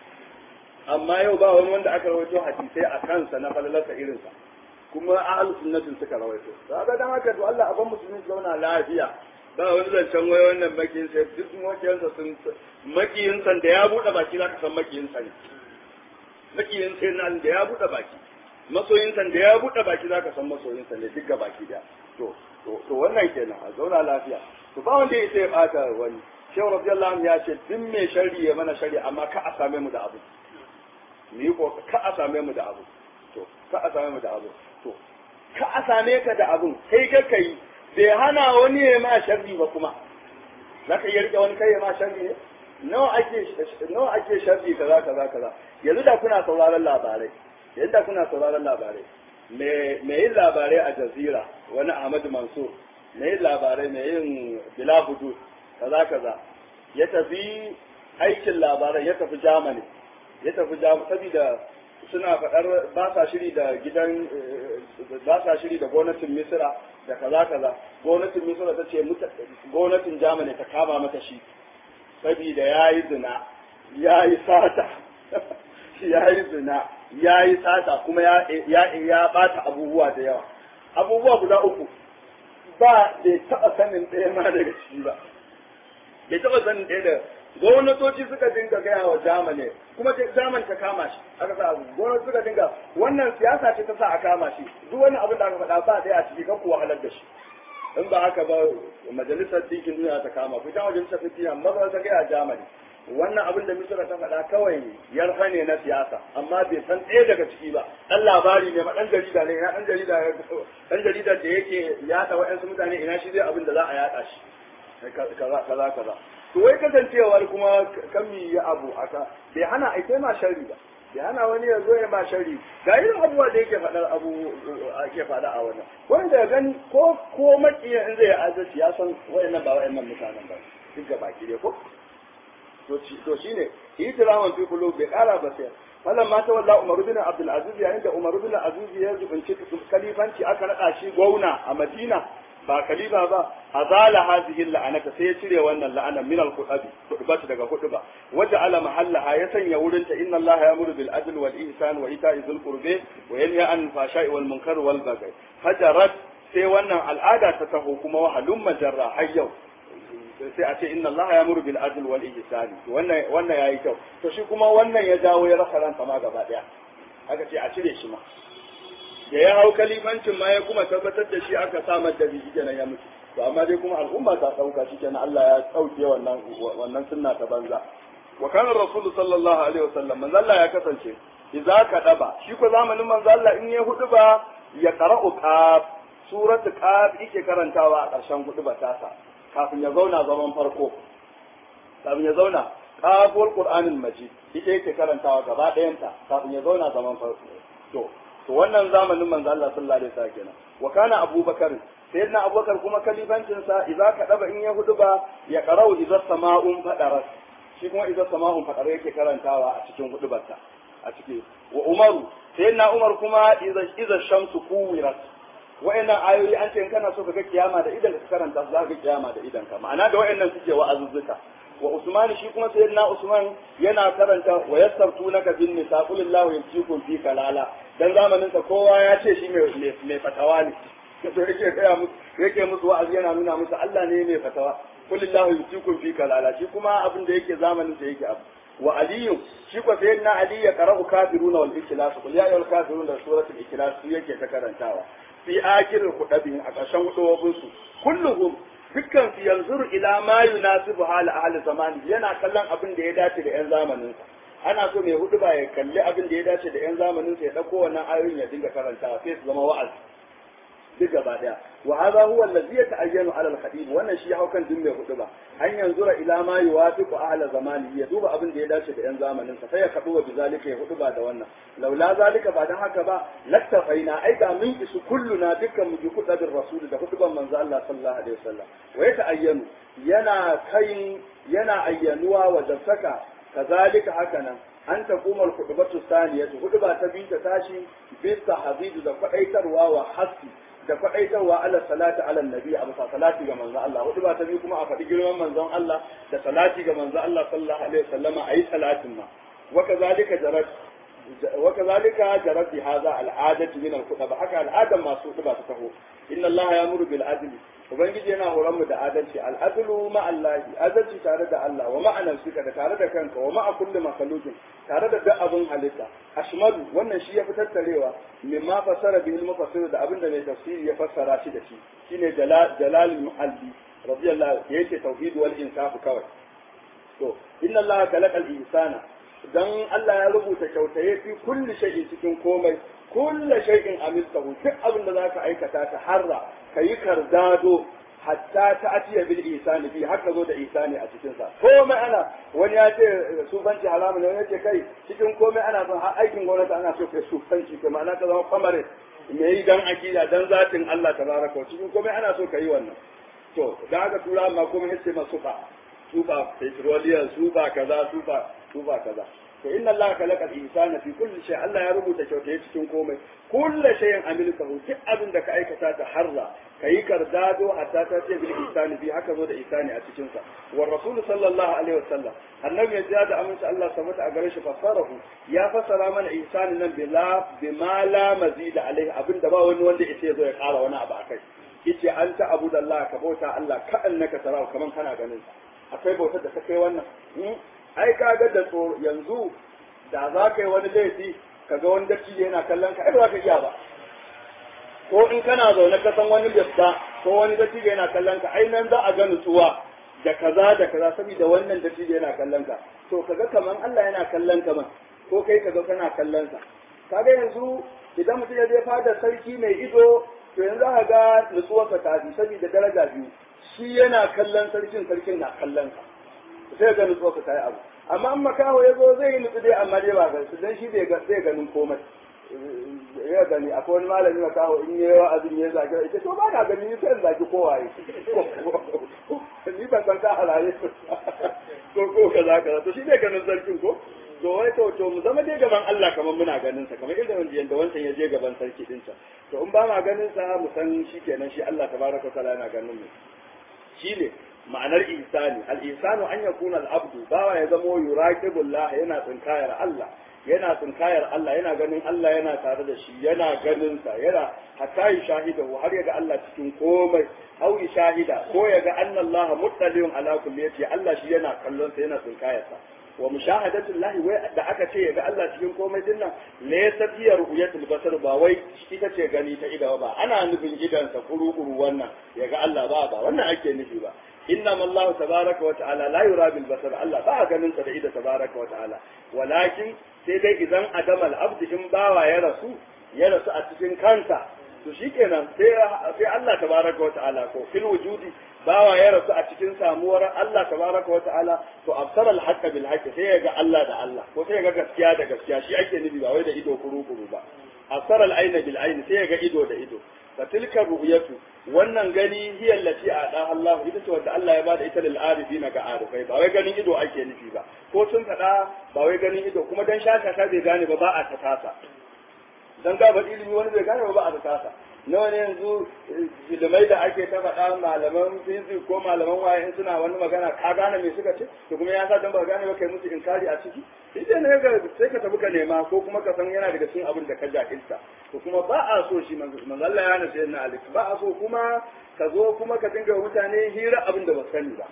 amma yau ba wani wanda aka rawaito hadisai a kansa na falalarsa irinsa kuma ahlus sunnatin suka rawaito kaga dan haka to Allah aban musulmi zauna lafiya ba wani zancen wai wannan makiyin sai duk makiyansa sun makiyin san da ya bude baki zaka san makiyin sa ne makiyin sai nan da ya bude baki masoyin san da ya bude baki zaka san masoyin sa ne duk ga baki da to to to wannan kenan a zauna lafiya to ba wanda ya bata wani shehu radiyallahu anhu ya ce duk mai sharri ya mana sharri amma ka a same mu da abu mu yi ko ka a same mu da abu to ka a same mu da abu to ka a same ka da abun kai ka kai bai hana wani ya ma sharri ba kuma za ka iya rike wani kai ya ma sharri ne nawa ake nawa ake sharri kaza kaza kaza yanzu da kuna sauraron labarai yanzu da kuna sauraron labarai me me yin labarai a jazira wani Ahmad Mansur me yin labarai me yin bila hudud kaza kaza ya tafi aikin labarai ya tafi Germany ya tafi Germany saboda suna faɗar ba sa shiri da gidan ba sa shiri da gwamnatin Misira da kaza kaza gwamnatin Misira ta ce gwamnatin Germany ta kama mata shi saboda ya yi zina ya yi sata ya yi zina ya yi sata kuma ya ya bata abubuwa da yawa abubuwa guda uku ba bai taɓa sanin ɗaya ma daga ciki ba bai taɓa sanin ɗaya da gwamnatoci suka dinga gaya wa Germany kuma Germany ta kama shi aka sa gwamnati suka dinga wannan siyasa ce ta sa a kama shi duk wani abin da aka faɗa ba ɗaya a ciki kan kuwa halar da shi in ba haka ba majalisar dinkin duniya ta kama ku ta majalisar dinkin duniya maza ta gaya Germany wannan abin da Misira ta faɗa kawai yarfa ne na siyasa amma bai san ɗaya daga ciki ba ɗan labari ne ma ɗan jarida ne ɗan jarida ɗan jarida da yake yaɗa wa'yansu mutane ina shi zai abin da za a yaɗa shi kaza kaza kaza to wai kasancewar kuma kan mi ya abu aka bai hana ai kai ma sharri ba bai hana wani ya zo ya ma sharri ga irin abubuwa da yake faɗar abu ake faɗa a wannan wanda ya gani ko ko makiya in zai adalci ya san wayannan ba wayannan mutanen ba duk ga baki dai ko to to shine itiraman fi qulub bai kara ba sai falan ma ta walla Umar bin Abdul Aziz yayin da Umar bin Aziz ya zubunci kalifanci aka nada shi gwauna a Madina ba kalifa ba azala hadhihi la'anata sai ya cire wannan la'anan min al-qutabi kutubati daga kutuba waja ala mahallaha ya sanya wurin ta inna allaha ya'muru bil adl wal ihsan wa ita'i dhil qurbi wa yanha an fashai wal munkar wal baghi hajarat sai wannan al'ada ta taho kuma wa halum majarra har yau sai a ce inna allaha ya'muru bil adl wal ihsan wannan wannan yayi kyau to shi kuma wannan ya dawo ya rasa ransa ma gaba daya aka ce a cire shi ma da ya hau kalifancin ma ya kuma tabbatar da shi aka samar da biki kenan ya mutu to amma dai kuma al'umma ta dauka shi kenan Allah ya dauke wannan wannan sunna ta banza wa kana rasul sallallahu alaihi wasallam manzo Allah ya kasance idza ka daba shi ko zamanin manzo Allah in ya hudu ba ya qara'u qaf suratul qaf yake karantawa a ƙarshen hudu ba tasa kafin ya zauna zaman farko kafin ya zauna qaful qur'anil majid ita yake karantawa gaba ɗayanta kafin ya zauna zaman farko to to wannan zamanin manzo Allah sallallahu alaihi wasallam kenan wa kana abubakar sayyidina abubakar kuma kalifancin sa idza ka daba in ya hudu ba ya qara'u idza sama'un fadarat shi kuma idza sama'un fadarat yake karantawa a cikin hudubarsa a ciki wa umaru sayyidina umar kuma idza idza shamsu kuwirat wa'annan ayoyi an ce in kana so ka ga kiyama da idan ka karanta za ka ga kiyama da idan ka ma'ana da wa'annan suke wa'azuzzuka wa Usman shi kuma sayyidina Usman yana karanta wa yastabtunaka bin nisa qul Allahu yumsikum fi kalala dan zamanin sa kowa ya ce shi mai mai fatawa ne to yake kaya musu yake musu wa'azi yana nuna musu Allah ne mai fatawa qul Allahu yumsikum fi kalala shi kuma abin da yake zamanin sa yake abu wa aliyu shi ko sai na ali ya qara'u kafiruna wal ikhlas qul ya ayyuhal kafirun da suratul ikhlas su yake ta karantawa fi akhiril khudabin a ƙarshen hudubin su kulluhum dukkan su yanzuru ila ma yunasibu hal ahli zamani yana kallon abin da ya dace da yan zamanin sa ana so mai hudu ba ya kalli abin da ya dace da yan zamanin sa ya dauko wannan ayoyin ya dinga karantawa sai su zama wa'azi duk gaba daya wa hadha huwa allazi yata'ayyanu ala al-khatib wannan shi hau kan din mai hudu ba an yanzura ila ma yuwafiqu ahla zamani ya duba abin da ya dace da yan zamanin sa sai ya kadu wa bizalika ya hudu ba da wannan laula zalika ba dan haka ba lattafaina ai ga mun isu kulluna dukkan mu bi kudabin rasul da huduban manzo Allah sallallahu alaihi wasallam wa yata'ayyanu yana kayin yana ayyanuwa wa dasaka kazalika hakanan an ta kuma khutbatu saniyatu huduba ta bi ta tashi bisa habibu da kwadaitarwa wa hasi da faɗaitarwa ala salati ala nabi a bisa salati ga manzon Allah hudu ba ta biyu kuma a faɗi girman manzon Allah da salati ga manzon Allah sallallahu alaihi wasallam a yi salatin ma wa kazalika jarat wa kazalika jarat bi hadha al'adatu min al-khutba haka al'adan masu hudu ba ta taho inna Allah ya'muru bil adli ubangiji yana horon mu da adalci al'adlu ma Allah adalci tare da Allah wa ma'anan suka da tare da kanka wa ma'a kulli makhluqin tare da duk abin halitta ashmadu wannan shi ya fitar tarewa mimma fasara bihi al-mufassir da abinda mai tafsiri ya fassara shi da shi shine jalal jalal muhalli radiyallahu yake tauhid wal insaf kawai to inna Allah khalaqa al-insana dan Allah ya rubuta kyautaye fi kulli shay'in cikin komai kulli shay'in amiltahu duk abin da zaka aikata ta harra kayi kardado hatta ta atiya bil isani fi haka zo da isani a cikin sa komai ana wani ya ce sufanci haramu ne wani ya ce kai cikin komai ana son har aikin gwamnati ana so kai sufanci kai ma'ana ka zama kamare me yi dan akida dan zatin Allah tabaraka wa cikin komai ana so kai wannan to da haka tura ma komai yace ma sufa sufa petroleum sufa kaza sufa sufa kaza to inna Allah khalaqa al-insana fi kulli shay Allah ya rubuta kyautaye cikin komai kullu shay'in amilkahu duk abin da ka aikata ta harra kayi kardado hatta ta ce bil ihsani bi haka zo da ihsani a cikin sa wa rasul sallallahu alaihi wasallam annabi ya jada amince Allah sabata a gare shi fassarahu ya fassara mana ihsani nan bila bima la mazida alaihi abinda ba wani wanda yace zo ya kara wani abu akai yace anta abudallah ka bauta Allah ka annaka tarahu kaman kana ganin sa akwai bautar da ta kai wannan ai ka ga da tsoro yanzu da za ka yi wani laifi ka ga wani dattijo yana kallon ka ai ba za ka iya ba ko in kana zaune ka san wani gaska ko wani dattijo yana kallon ka ai nan za a ga nutsuwa da kaza da kaza saboda wannan dattijo yana kallon ka to kaga kaman Allah yana kallon ka man ko kai kaga kana kallon sa kaga yanzu idan mutum ya je fada sarki mai ido to yanzu aka ga nutsuwarsa ta fi saboda daraja biyu shi yana kallon sarkin sarkin na kallon sa sai ga nutsuwarsa ta yi abu amma in makaho ya zo zai yi nutsu dai amma dai ba ga su dan shi bai ga sai ganin komai ya gani akwai wani malami makaho in yi wa'azin ya zaki ita to ba na gani ni sai in zaki kowaye ni ban san ka halaye ko ko kaza kaza to shi bai ganin sarkin ko to wai to to mu zama dai gaban Allah kamar muna ganin sa kamar irin yanda wancan ya je gaban sarki din sa to in ba ma ganin sa mu san shi kenan shi Allah tabaraka wa ta'ala yana ganin mu shine ma'anar ihsani al-ihsanu an yakuna al-abdu bawa ya zamo yuraqibullah yana tsinkayar Allah yana tsinkayar Allah yana ganin Allah yana tare da shi yana ganin sa yana hatta yi shahida har ya ga Allah cikin komai au yi shahida ko ya ga anna Allah muttaliun ala kulli yati Allah shi yana kallon sa yana tsinkayar sa wa mushahadatu Allah wai da aka ce ya ga Allah cikin komai din nan laysa fi ru'yatul basar ba wai ita ce gani ta idawa ba ana nufin idan sa kuru-kuru wannan ya ga Allah ba ba wannan ake nufi ba إنما الله تبارك وتعالى لا يرى بالبصر الله بقى ganin sa da ida tabaraka wa ta'ala walakin sai dai idan adam al-abd in bawa ya rasu ya rasu a cikin kansa to shikenan sai sai Allah tabaraka wa ta'ala ko fil wujudi bawa ya rasu a cikin samuwar Allah tabaraka wa ta'ala to absar al-haqq bil haqq sai ya ga Allah da Allah ko sai ya ga gaskiya da gaskiya shi ake nufi ba wai da ido kuru kuru ba absar al-ayna bil ayn sai ya ga ido da ido fatilka ru'yatu wannan gani hiya allati ada Allah ita ce wanda Allah ya bada ita lil arifina ga arifai ba wai ganin ido ake nufi ba ko sun fada ba wai ganin ido kuma dan shaka ta bai gane ba ba a ta tasa dan ga ba ilimi wani bai gane ba ba a ta tasa nawa ne yanzu ilimai da ake ta faɗa malaman fizik ko malaman waye in suna wani magana ka gane me suka ce to kuma ya sa dan ba gane ba kai musu inkari a ciki idan ne ga sai ka tafi ka nema ko kuma ka san yana daga cikin abin da ka jahilta to kuma ba a so shi manzo Allah ya nace na alik ba a so kuma ka zo kuma ka dinga mutane hira abin da ba sani ba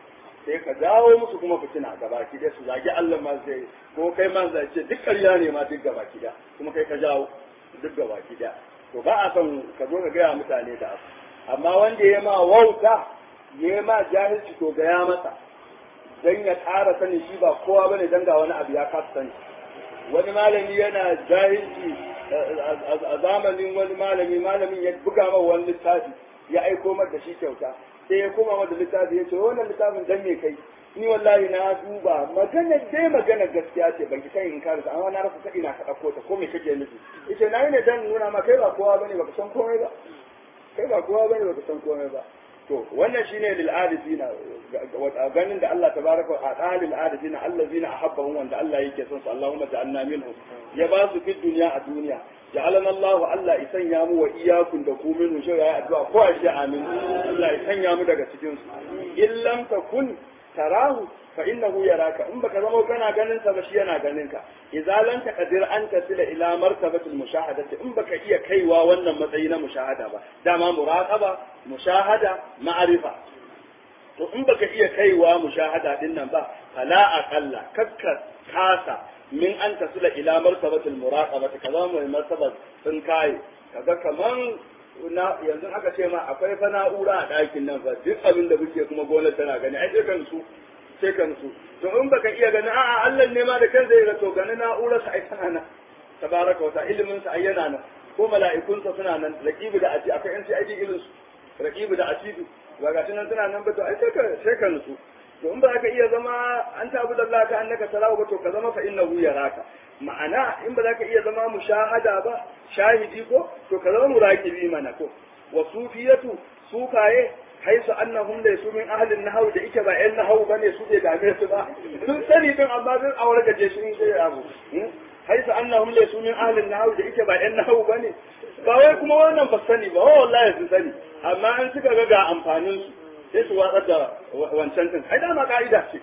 sai ka jawo musu kuma fitina gabaki da su zagi Allah ma sai ko kai ma zai ce duk ƙarya ne ma duk gabaki da kuma kai ka jawo duk gabaki da to ba a son ka zo ka gaya mutane da abu amma wanda ya ma wauta ya ma jahilci to gaya masa dan ya ƙara sani shi ba kowa bane dan ga wani abu ya kasa sani wani malami yana jahilci a zamanin wani malami malamin ya buga ma wani littafi ya aiko mar da shi kyauta sai ya koma mata littafi ya ce wannan littafin dan me kai ni wallahi na duba magana dai magana gaskiya ce ban ki kai in karasa amma na rasa ta ina ka dauko ta ko me kake nufi yace na yi ne dan nuna ma kai ba kowa bane baka san komai ba kai ba kowa bane baka san komai ba to wannan shine lil adifina ganin da Allah tabaraka wa ta'ala lil adifina allazina ahabbahum wanda Allah yake son su Allahumma ja'alna minhum ya ba su fi duniya a duniya ja'alana Allah Allah ya sanya mu wa iyakun da ku minhu shi ya addu'a ko a shi amin Allah ya sanya mu daga cikin su in lam takun tarahu fa innahu yaraka in baka zama kana ganin sa ba shi yana ganin ka idza lam taqdir an tasila ila martabatil mushahadati in baka iya kaiwa wannan matsayi na mushahada ba dama muraqaba mushahada ma'arifa to in baka iya kaiwa mushahada din nan ba fala aqalla kakka kasa min an tasila ila martabatil muraqabati kaza mai martabat sun kai kaga kaman na yanzu aka ce ma akwai fa na'ura a ɗakin nan fa duk abin da muke kuma gonar tana gani ai sai kan su sai kan su to in baka iya gani a'a Allah ne ma da kansa ya to gani na'urar sa ai tana nan tabaraka wa ta'ala ilimin sa ai yana nan ko mala'ikun sa suna nan raqibu da ati akwai yan sai aiki irin su raqibu da atidu ba ga nan suna nan ba to ai sai ka sai kan su to in ba ka iya zama an tabu da Allah ka annaka salawu ba to ka zama fa innahu yaraka ma'ana in ba za ka iya zama mushahada ba shahidi ko to ka zama muraqibi mana ko wa sufiyatu sufaye haisu annahum laysu min ahli an-nahw da ike ba ƴan nahw bane su bai dame su ba sun sani din amma sun aure gaje shi in sai abu haisu annahum laysu min ahli an-nahw da ike ba ƴan nahw bane ba wai kuma wannan ba sani ba wallahi sun sani amma an suka ga ga amfanin su sai su watsar da wancan din ai dama ka'ida ce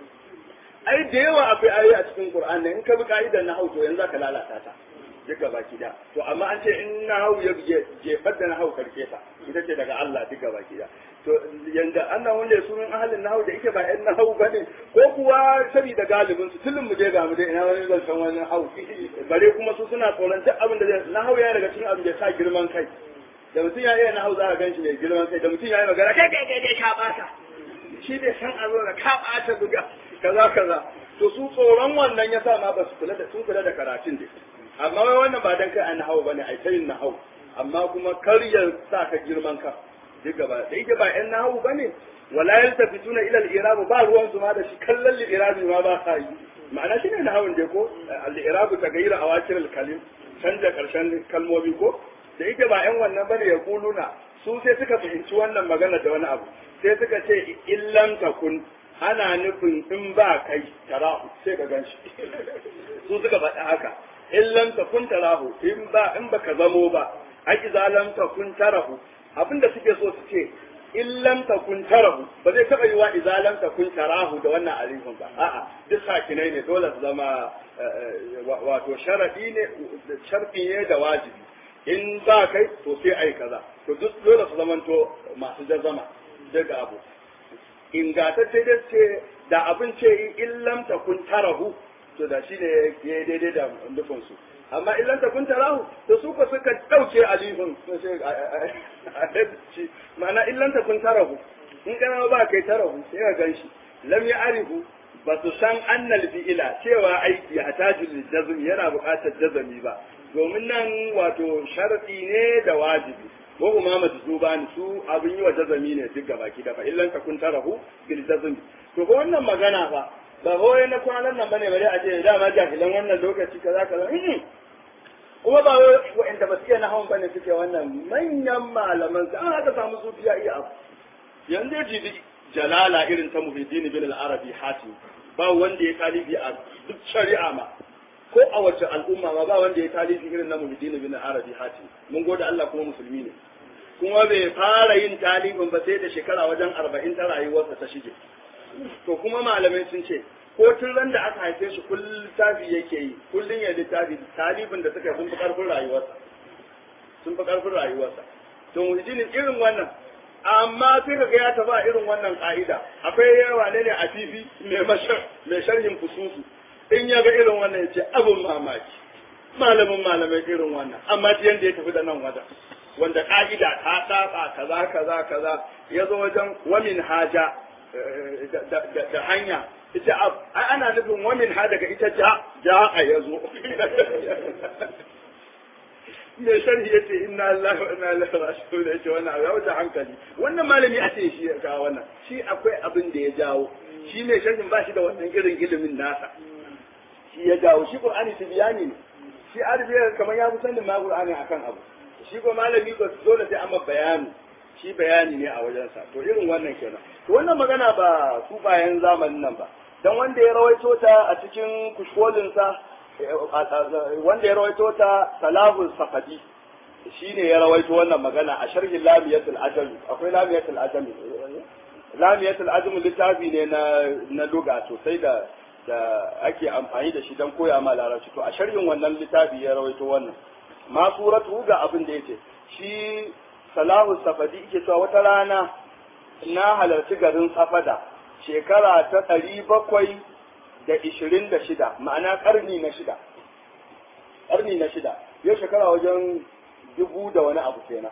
ai da yawa akwai ayoyi a cikin Qur'ani in ka bi ka'idar nahwu to yanzu ka lalata ta duka baki da to amma an ce in nahwu ya jefar da nahwu karke ta ita ce daga Allah duka baki da to yanda annan wanda su min ahalin nahwu da yake ba ɗan nahwu bane ko kuwa saboda galibin su tullun mu je ga mu dai ina wani zan san wani nahwu bare kuma su suna tsoron duk abin da nahwu ya daga cikin abin da ya sa girman kai da mutum ya iya nahwu za ka ganshi mai girman kai da mutum ya yi magana kai kai kai kai ka bata shi dai san a zo da ka bata buga kaza kaza to su tsoron wannan ya sa ma ba su kula da sun kula da karatun dai amma wai wannan ba dan kai an nahawu bane ai tayin nahawu amma kuma kar ya sa ka girman ka duk gaba da yake ba yan nahawu bane wala yaltafituna ila al-i'rab ba ruwan su ma da shi kallon al-i'rab ma ba sa yi ma'ana shine nahawun dai ko al-i'rab tagayyura awakir al-kalim canja karshen kalmomi ko da yake ba yan wannan bane ya kuluna su sai suka fahimci wannan magana da wani abu sai suka ce illam takun ana nufin in ba kai tarahu sai ka ganshi su suka faɗi haka in lam takun tarahu in ba in baka zamo ba ai idza lam takun tarahu abinda suke so su ce in lam takun tarahu ba zai taba yiwa idza lam takun tarahu da wannan alifin ba a'a duk sakinai ne dole su zama wato sharadi ne sharfi ne da wajibi in ba kai to sai ai kaza to duk dole su zamanto masu jazama daga abu ingatacce da ce da abin ce in lam takun tarahu to da shi ne ya yi daidai da nufin su amma in lam takun tarahu to su ka suka dauke alifin ma'ana in lam takun tarahu in kana ba kai tarahu sai ka ganshi lam ya arifu ba su san annal fi'ila cewa aiki hatajul jazm yana buƙatar jazami ba domin nan wato sharadi ne da wajibi ko kuma majzuba ne su abin yi wa jazami ne duk gaba ki dafa illan ka kun tarahu bil jazmi to ko wannan magana fa ba wai na kwanan nan bane bare a ce dama jahilan wannan lokaci kaza kaza kuma ba wa'anda ba su iya nahawun bane suke wannan manyan malaman su an haka samu sufiya iya abu yanzu jibi jalala irin ta muhiddin bin al-arabi hatim ba wanda ya talibi a duk shari'a ma ko a wace al'umma ma ba wanda ya talibi irin na muhiddin bin al-arabi hatim mun gode Allah kuma musulmi ne kuma bai fara yin talibin ba sai da shekara wajen arba'in ta rayuwarsa ta shige to kuma malamai sun ce ko tun ran da aka haife shi kullum littafi yake yi kullum ya littafi talibin da suka sun fi karfin rayuwarsa sun fi karfin rayuwarsa to muhijinin irin wannan amma sai ka ga ya taba irin wannan ka'ida akwai yawa ne ne a fifi mai sharhin fususu in ya ga irin wannan ya ce abin mamaki malamin malamai irin wannan amma ji yanda ya tafi da nan wajen wanda ka'ida ta saba kaza kaza kaza ya zo wajen wamin haja da hanya ita ai ana nufin wamin ha daga ita ja ja a ya zo me sharhi ya ce inna Allah wa inna ilaihi raji'un ya ce wannan abu ya wuce hankali wannan malami a ce shi ya kawo wannan shi akwai abin da ya jawo shi ne sharhin ba shi da wannan irin ilimin nasa shi ya jawo shi qur'ani tibiyani ne shi arabiya kamar ya fi sanin ma qur'ani akan abu shi ko malami ba dole sai amma bayani shi bayani ne a wajensa to irin wannan kenan to wannan magana ba su bayan zamanin nan ba dan wanda ya rawaito ta a cikin kushkolinsa wanda ya rawaito ta salahul safadi shine ya rawaito wannan magana a sharhin lamiyatul ajam akwai lamiyatul ajam lamiyatul ajam littafi ne na na luga sosai da da ake amfani da shi dan koya ma larabci to a sharhin wannan littafi ya rawaito wannan ma suratu ga abin da yace shi salahu safadi yake cewa wata rana na halarci garin safada shekara ta ɗari bakwai da ishirin da shida ma'ana ƙarni na shida ƙarni na shida yau shekara wajen dubu da wani abu kenan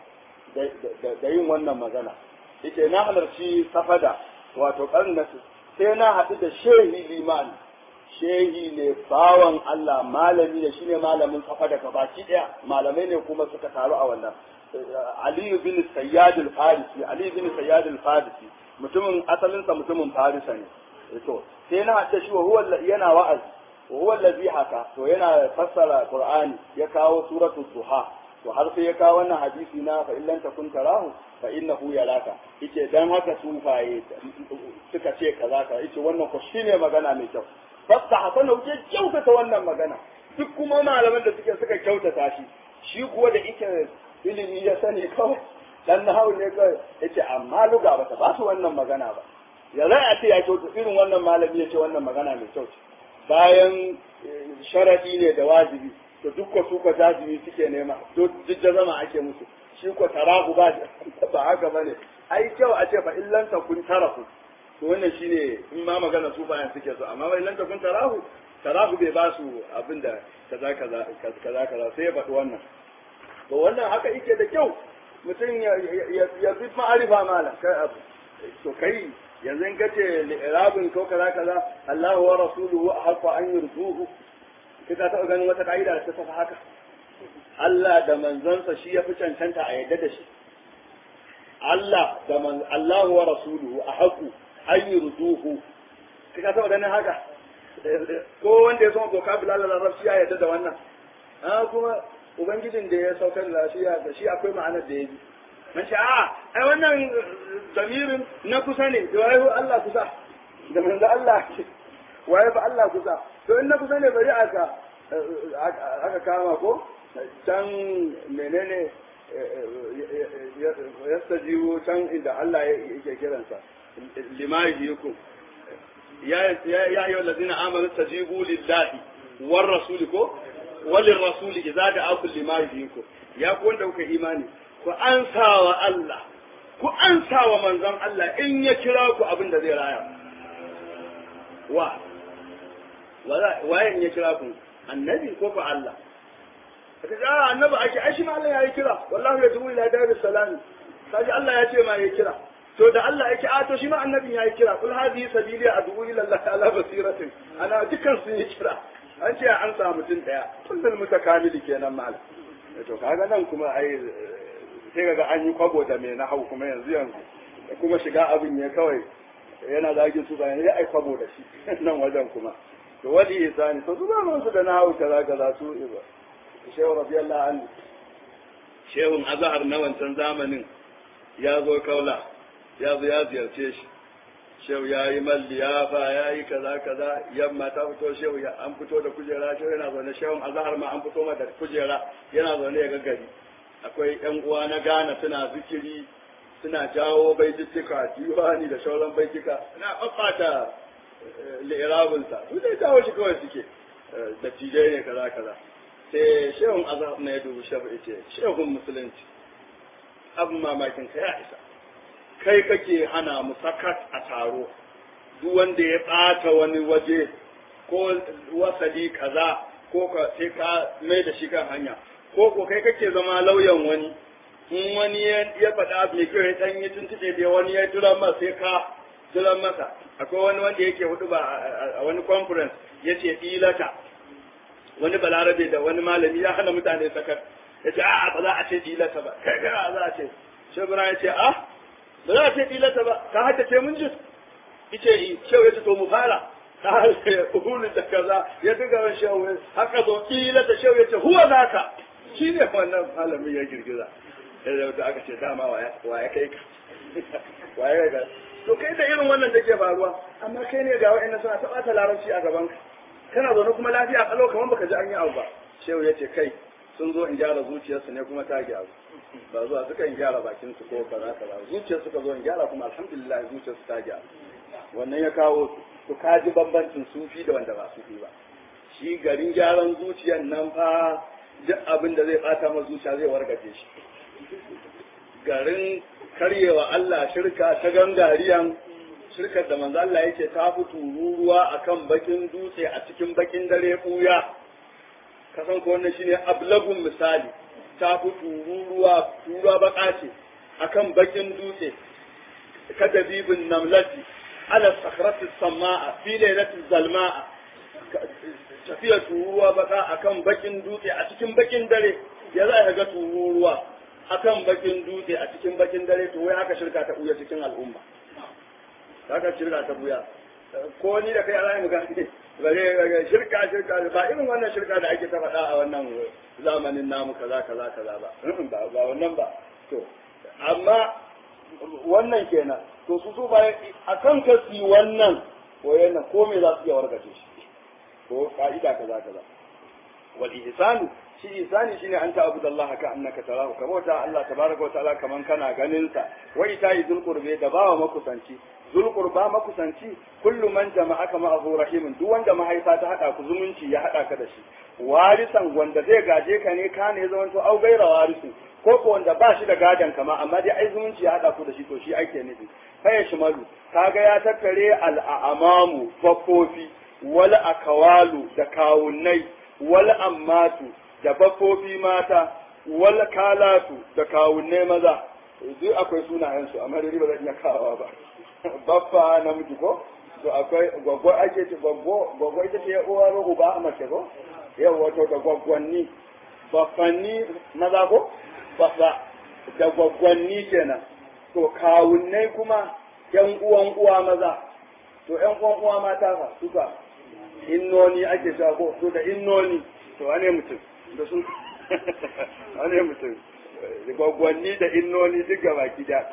da yin wannan magana yake na halarci safada wato ƙarni na sai na haɗu da shehi limani shehi ne bawan Allah malami ne shine malamin safada gabaki ɗaya malamai ne kuma suka taru a wannan Aliyu bin Sayyad al-Farisi Aliyu bin Sayyad al-Farisi mutumin asalinsa mutumin Farisa ne to sai na haɗa shi wa huwa yana wa'azi wa huwa allazi haka to yana fassara Qur'ani ya kawo suratu Duha to har sai ya kawo wannan hadisi na fa illan takun tarahu fa innahu yaraka yace dan haka sufaye suka ce kaza ka yace wannan ko shine magana mai kyau fasta hasana wuce kyautata wannan magana duk kuma malaman da suke suka kyautata shi shi kuwa da ike ilimi ya sani kawai dan nahawu ne kawai yace amma luga ba ta ba su wannan magana ba ya zai a ce ya kyautu irin wannan malami ya ce wannan magana mai kyau bayan sharadi ne da wajibi to duk ko su ko jajibi suke nema duk da zama ake musu shi ko tarahu ba ba haka bane ai kyau a ce fa illan kun tarahu to wannan shine in ma magana su bayan suke so amma illan kun tarahu tarahu bai ba su abinda kaza kaza kaza kaza sai ya faɗi wannan to wannan haka yake da kyau mutum ya fi ma'arifa malam kai abu to kai yanzu in kace li'irabin ko kaza kaza Allahu wa rasuluhu ahqa an yurduhu kai ka taɓa ganin wata ka'ida da ta tafi haka Allah da manzansa shi ya fi cancanta a yadda da shi Allah da man Allahu wa rasuluhu ahqu an yurduhu kai ka taɓa ganin haka ko wanda ya san vocabulary na larabci ya yadda da wannan a kuma ubangijin da ya saukar da lafiya da shi akwai ma'anar da ya bi man ce a ai wannan zamirin na kusa ne da waye Allah kusa da manzo Allah waye fa Allah kusa to in na kusa ne bari aka aka kama ko can menene yastajibu can inda Allah yake kiransa lima yajikum ya ya ayyuhal ladina amanu tajibu lillahi war rasuli ko walin rasuli idza da'akum lima yuhyikum ya ku wanda kuka imani ku ansa wa Allah ku ansa wa manzon Allah in ya kira ku abin da zai raya wa waye in ya kira ku annabi ko ku Allah kace a annabi ake ai shi ma Allah ya yi kira wallahi ya tubu ila daris salam kaji Allah ya ce ma ya kira to da Allah yake a to shi ma annabin ya yi kira kul hadhihi sabili ad'u ila Allah ala basiratin ana dukkan sun yi kira an ce an samu mutum daya kullum mutakamili kenan mal to kaga nan kuma ai sai kaga an yi kwabo da mai na hau kuma yanzu yanzu kuma shiga abin ya kawai yana zagin su bayan ya ai kwabo da shi nan wajen kuma to wadi isani to su ba su da na hau kaza kaza su iba shehu radiyallahu anhu shehun azhar na wancan zamanin ya zo kaula ya zo ya ziyarce shi shehu ya yi malliyafa ya yi kaza kaza yamma ta fito shehu ya an fito da kujera shehu yana zaune shehun azhar ma an fito ma da kujera yana zaune ya gaggari akwai yan uwa na Ghana suna zikiri suna jawo baitittika diwani da shauran baitika na babbata li'irabinsa su dai jawo shi kawai suke da tijai ne kaza kaza sai shehun azhar na ya dubi shehu ya ce shehun musulunci abin mamakin ka ya isa kai kake hana mu sakat a taro duk wanda ya ɓata wani waje ko wasali kaza ko ka sai ka mai da shi kan hanya ko ko kai kake zama lauyan wani in wani ya faɗa abu mai kyau ya ɗan yi tuntuɓe da wani ya tura masa sai ka tura masa akwai wani wanda yake hudu ba a wani conference ya ce ilata wani balarabe da wani malami ya hana mutane sakar ya ce a'a ba za a ce ilata ba kai kai za a ce shebura ya ce a ba za a ce ilata ba ka haddace mun ji ice yi shehu ya ce to mu fara ta harshe uhulu da kaza ya duka ran shehu haka zo ilata shehu ya ce huwa naka shi ne wannan malamin ya girgiza da aka ce dama wa ya kai ka wa ya kai ka to kai da irin wannan da ke faruwa amma kai ne ga wa'annan suna ta ɓata larabci a gaban ka kana zaune kuma lafiya kalau kamar baka ji an yi abu ba shehu ya ce kai sun zo in gyara zuciyarsu ne kuma ta gyaru ba zuwa suka in gyara bakin su ko kaza kaza zuciyar suka zo in gyara kuma alhamdulillah zuciyarsu ta gyaru wannan ya kawo su to ka ji bambancin sufi da wanda ba sufi ba shi garin gyaran zuciyar nan fa duk abin da zai bata ma zuciya zai wargaje shi garin karyewa Allah shirka ta gangariyan shirkar da manzo Allah yake ta fi tururuwa akan bakin dutse a cikin bakin dare buya kasan ko wannan shine ablagun misali ta fi tururuwa turuwa baka ce akan bakin dutse kadabibin namlati ala sakhrati samaa fi lailatul zalmaa tafiya tururuwa baka akan bakin dutse a cikin bakin dare ya za ka ga tururuwa akan bakin dutse a cikin bakin dare to wai haka shirka ta buya cikin al'umma haka shirka ta buya ko ni da kai Allah mu gane bare shirka shirka ba irin wannan shirka da ake ta faɗa a wannan zamanin namu kaza kaza kaza ba ba ba wannan ba to amma wannan kenan to su su bayan akan kasi wannan wayannan ko me za su iya warkace shi ko ka'ida kaza kaza wal ihsanu shi ihsani shine an ta'budu Allah ka annaka tarahu ka bauta Allah tabaraka wa ta'ala kaman kana ganin sa wa ita zul qurbi da bawa makusanci zul qurba makusanci kullu man jama'aka ma'ahu rahimun duk wanda mahaifa ta hada ku zumunci ya hada ka da shi warisan wanda zai gaje ka ne ka ne zaman to au gaira warisu ko ko wanda ba shi da gadan kama amma dai ai zumunci ya hada ku da shi to shi ake nufi kai shimalu kaga ya tattare al'amamu fakofi wal akawalu da kawunnai wal ammatu da baffofi mata wal kalatu da kawunne maza duk akwai sunayensu amma dai ba zan iya kawawa ba baffa namiji ko to akwai gwaggo ake ce gwaggo gwaggo ita ce uwa ko uba a mace ko yau wato da gwaggwanni baffanni maza ko baffa da gwaggwanni kenan to kawunnai kuma yan uwan uwa maza to yan uwan uwa mata fa suka innoni ake cewa ko to da innoni to wane mutum da su wane mutum gwaggwanni da innoni duk gaba gida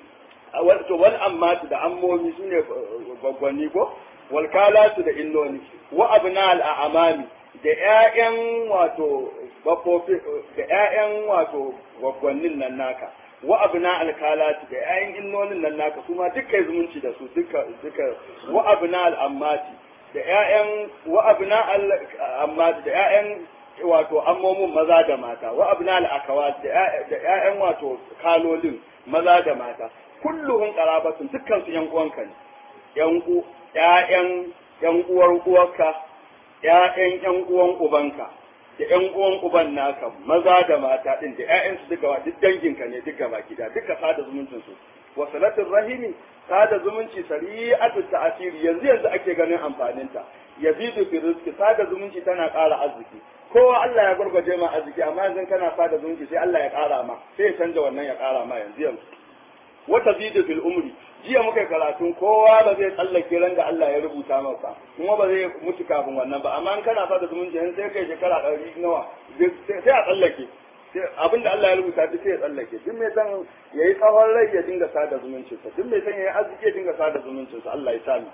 to wal ammatu da ammomi su ne gwaggwanni ko wal kalatu da innoni wa abna al amami da ƴaƴan wato bafofi da ƴaƴan wato gwaggwannin nan naka wa abna al kalatu da ƴaƴan innonin nan naka su ma dukkan zumunci da su duka duka wa abna al ammati da ƴaƴan wa abna al ammati da ƴaƴan wato ammomin maza da mata wa abna al akawat da ƴaƴan wato kalolin maza da mata kulluhum qarabatun dukkan su yan uwanka ne yan u ƴaƴan yan uwar uwarka ƴaƴan yan uwan ubanka da yan uwan uban naka maza da mata din da ƴaƴan su duka duk danginka ne duka baki da duka sada zumuncin su wa salatul rahimi sada zumunci sari'atu ta'asiri yanzu yanzu ake ganin amfanin ta yazidu fi rizqi sada zumunci tana ƙara arziki kowa Allah ya gurgurje ma arziki amma yanzu kana sada zumunci sai Allah ya ƙara ma sai ya canza wannan ya ƙara ma yanzu yanzu wata zidu fil umri jiya muka karatun kowa ba zai tsallake ran da Allah ya rubuta masa kuma ba zai mutu kafin wannan ba amma in kana fada zumunci in sai kai shekara ɗari nawa sai a tsallake abinda Allah ya rubuta duk sai ya tsallake duk mai san yayi tsawon rai ya dinga sada zumuncin sa duk mai san yayi arziki ya dinga sada zumuncin sa Allah ya sami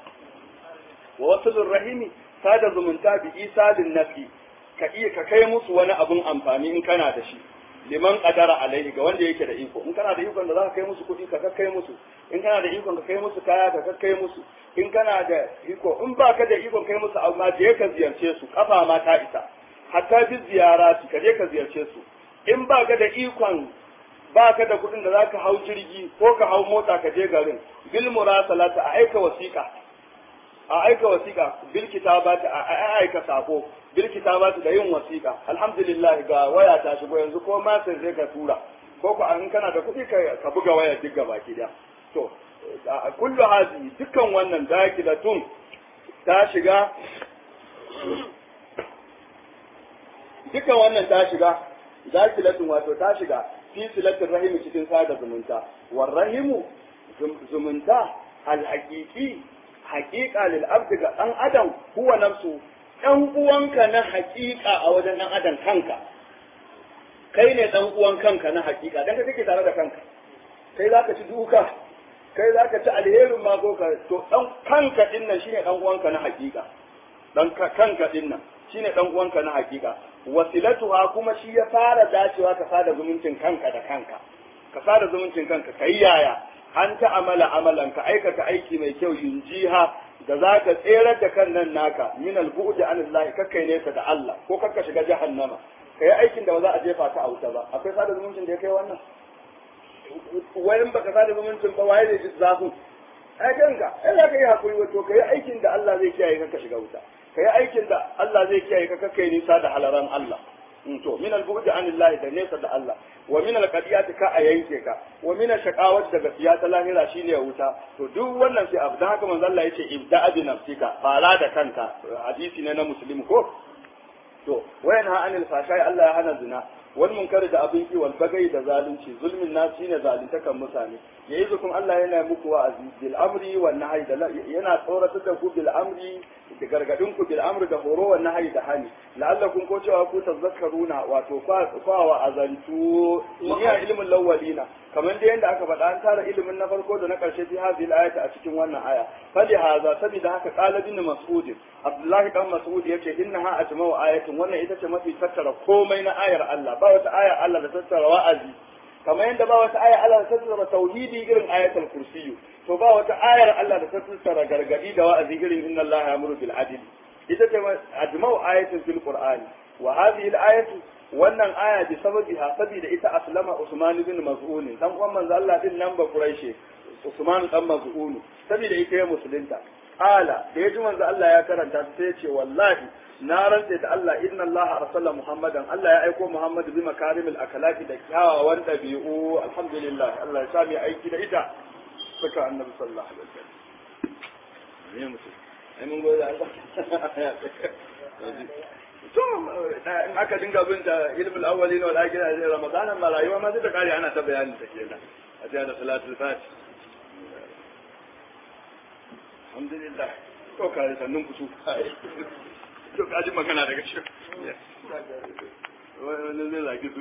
wa wasulur rahimi sada zumunta bi isalin nafi ka iya ka kai musu wani abun amfani in kana da shi liman qadara alaihi ga wanda yake da iko in kana da ikon da za ka kai musu kuɗi ka kai musu in kana da ikon ka kai musu kaya ka kai musu in kana da iko in ba ka da ikon kai musu amma je ka ziyarce su kafa ma ta isa hatta bi ziyara su ka je ka ziyarce su in ba ka da ikon ba ka da kuɗin da za ka hau jirgi ko ka hau mota ka je garin bil murasalata a aika wasiƙa a aika wasiƙa bil kitabati a aika sako bil kitabati da yin wasiƙa alhamdulillah ga waya ta shigo yanzu ko ma sai zai ka tura ko ko an kana da kuɗi ka buga waya duk gaba ki da to kullu hazi dukkan wannan dakilatun ta shiga dukkan wannan ta shiga dakilatun wato ta shiga fi silatin rahimi cikin sada zumunta war rahimu zumunta alhaqiqi haqiqa lil abdi ga dan adam huwa nafsu dan uwanka na haqiqa a wajen dan adam kanka kai ne dan uwan kanka na haqiqa dan kake tare da kanka kai zaka ci duka kai zaka ci alherin ma ko ka to dan kanka din nan shine dan uwanka na haqiqa dan kanka din nan shine dan uwanka na haqiqa wasilatuha kuma shi ya fara dacewa ka sada zumuncin kanka da kanka ka sada zumuncin kanka kai yaya an ta amala amalan ka aikata aiki mai kyau yunjiha da za ka tserar da kan nan naka min albu'd an Allah kakkai nesa da Allah ko kakka shiga jahannama kai aikin da ba za a jefa ka a wuta ba akwai sada zumuncin da ya kai wannan wayan baka sada zumuncin ba waye ne ji zafin ai kanka ai za ka yi hakuri wato kai aikin da Allah zai kiyaye ka shiga wuta ka yi aikin da Allah zai kiyaye ka kakkai nisa da halaran Allah to min al-bu'd an Allah da nesa da Allah wa min al-qadiyati ka a yanke ka wa min shaqawat da gaskiya ta lahira shine wuta to duk wannan sai abu dan haka manzo Allah yace ibda bi nafsika fara da kanka hadisi ne na muslim ko to wayan ha anil fashai Allah ya hana zina wal munkar da abin ki wal bagai da zalunci zulmin nas shine zaluntakan mutane yayi zukun Allah yana muku wa'azi bil amri wan nahyi da yana tsoratar da ku bil amri da gargadin ku bil amri da horo wan nahyi da hani la'allakum ko cewa ku tazakkaruna wato kwa wa azantu ya ilmin lawalina kamar da yanda aka faɗa an tara ilimin na farko da na ƙarshe fi hadhihi al-ayati a cikin wannan aya fali haza saboda haka qala bin mas'ud abdullahi dan mas'ud yace innaha ajma'u ayatin wannan ita ce mafi tattara komai na ayar Allah ba wata ayar Allah da tattara wa'azi kamar yadda ba wata ayar Allah da tattara tauhidi irin ayatul kursiyu to ba wata ayar Allah da ta tattara gargadi da wa'azi irin inna Allah ya'muru bil adl ita ce ajma'u ayatin fil qur'ani wa hadhihi al-ayatu wannan aya bi sababiha saboda ita aslama Usman bin Maz'un dan uwan manzo Allah din nan ba Quraishi Usman dan Maz'un saboda ita ya musulunta ala da yaji manzo Allah ya karanta sai ya ce wallahi na rantse da Allah inna Allah arsala Muhammadan Allah ya aiko Muhammad bi makarimil akhlaqi da kyawawan dabi'u alhamdulillah Allah ya sami aiki da ita saka annabi sallallahu alaihi wasallam ne mutum ai mun gode Allah to in aka dinga bin da ilmul awwalin wal akhirin a Ramadan ma rayuwa ma zai ta kare ana ta bayani ta kenan a cikin da salatul fati alhamdulillah to kare sannun ku su to kaji magana daga shi wani zai zagi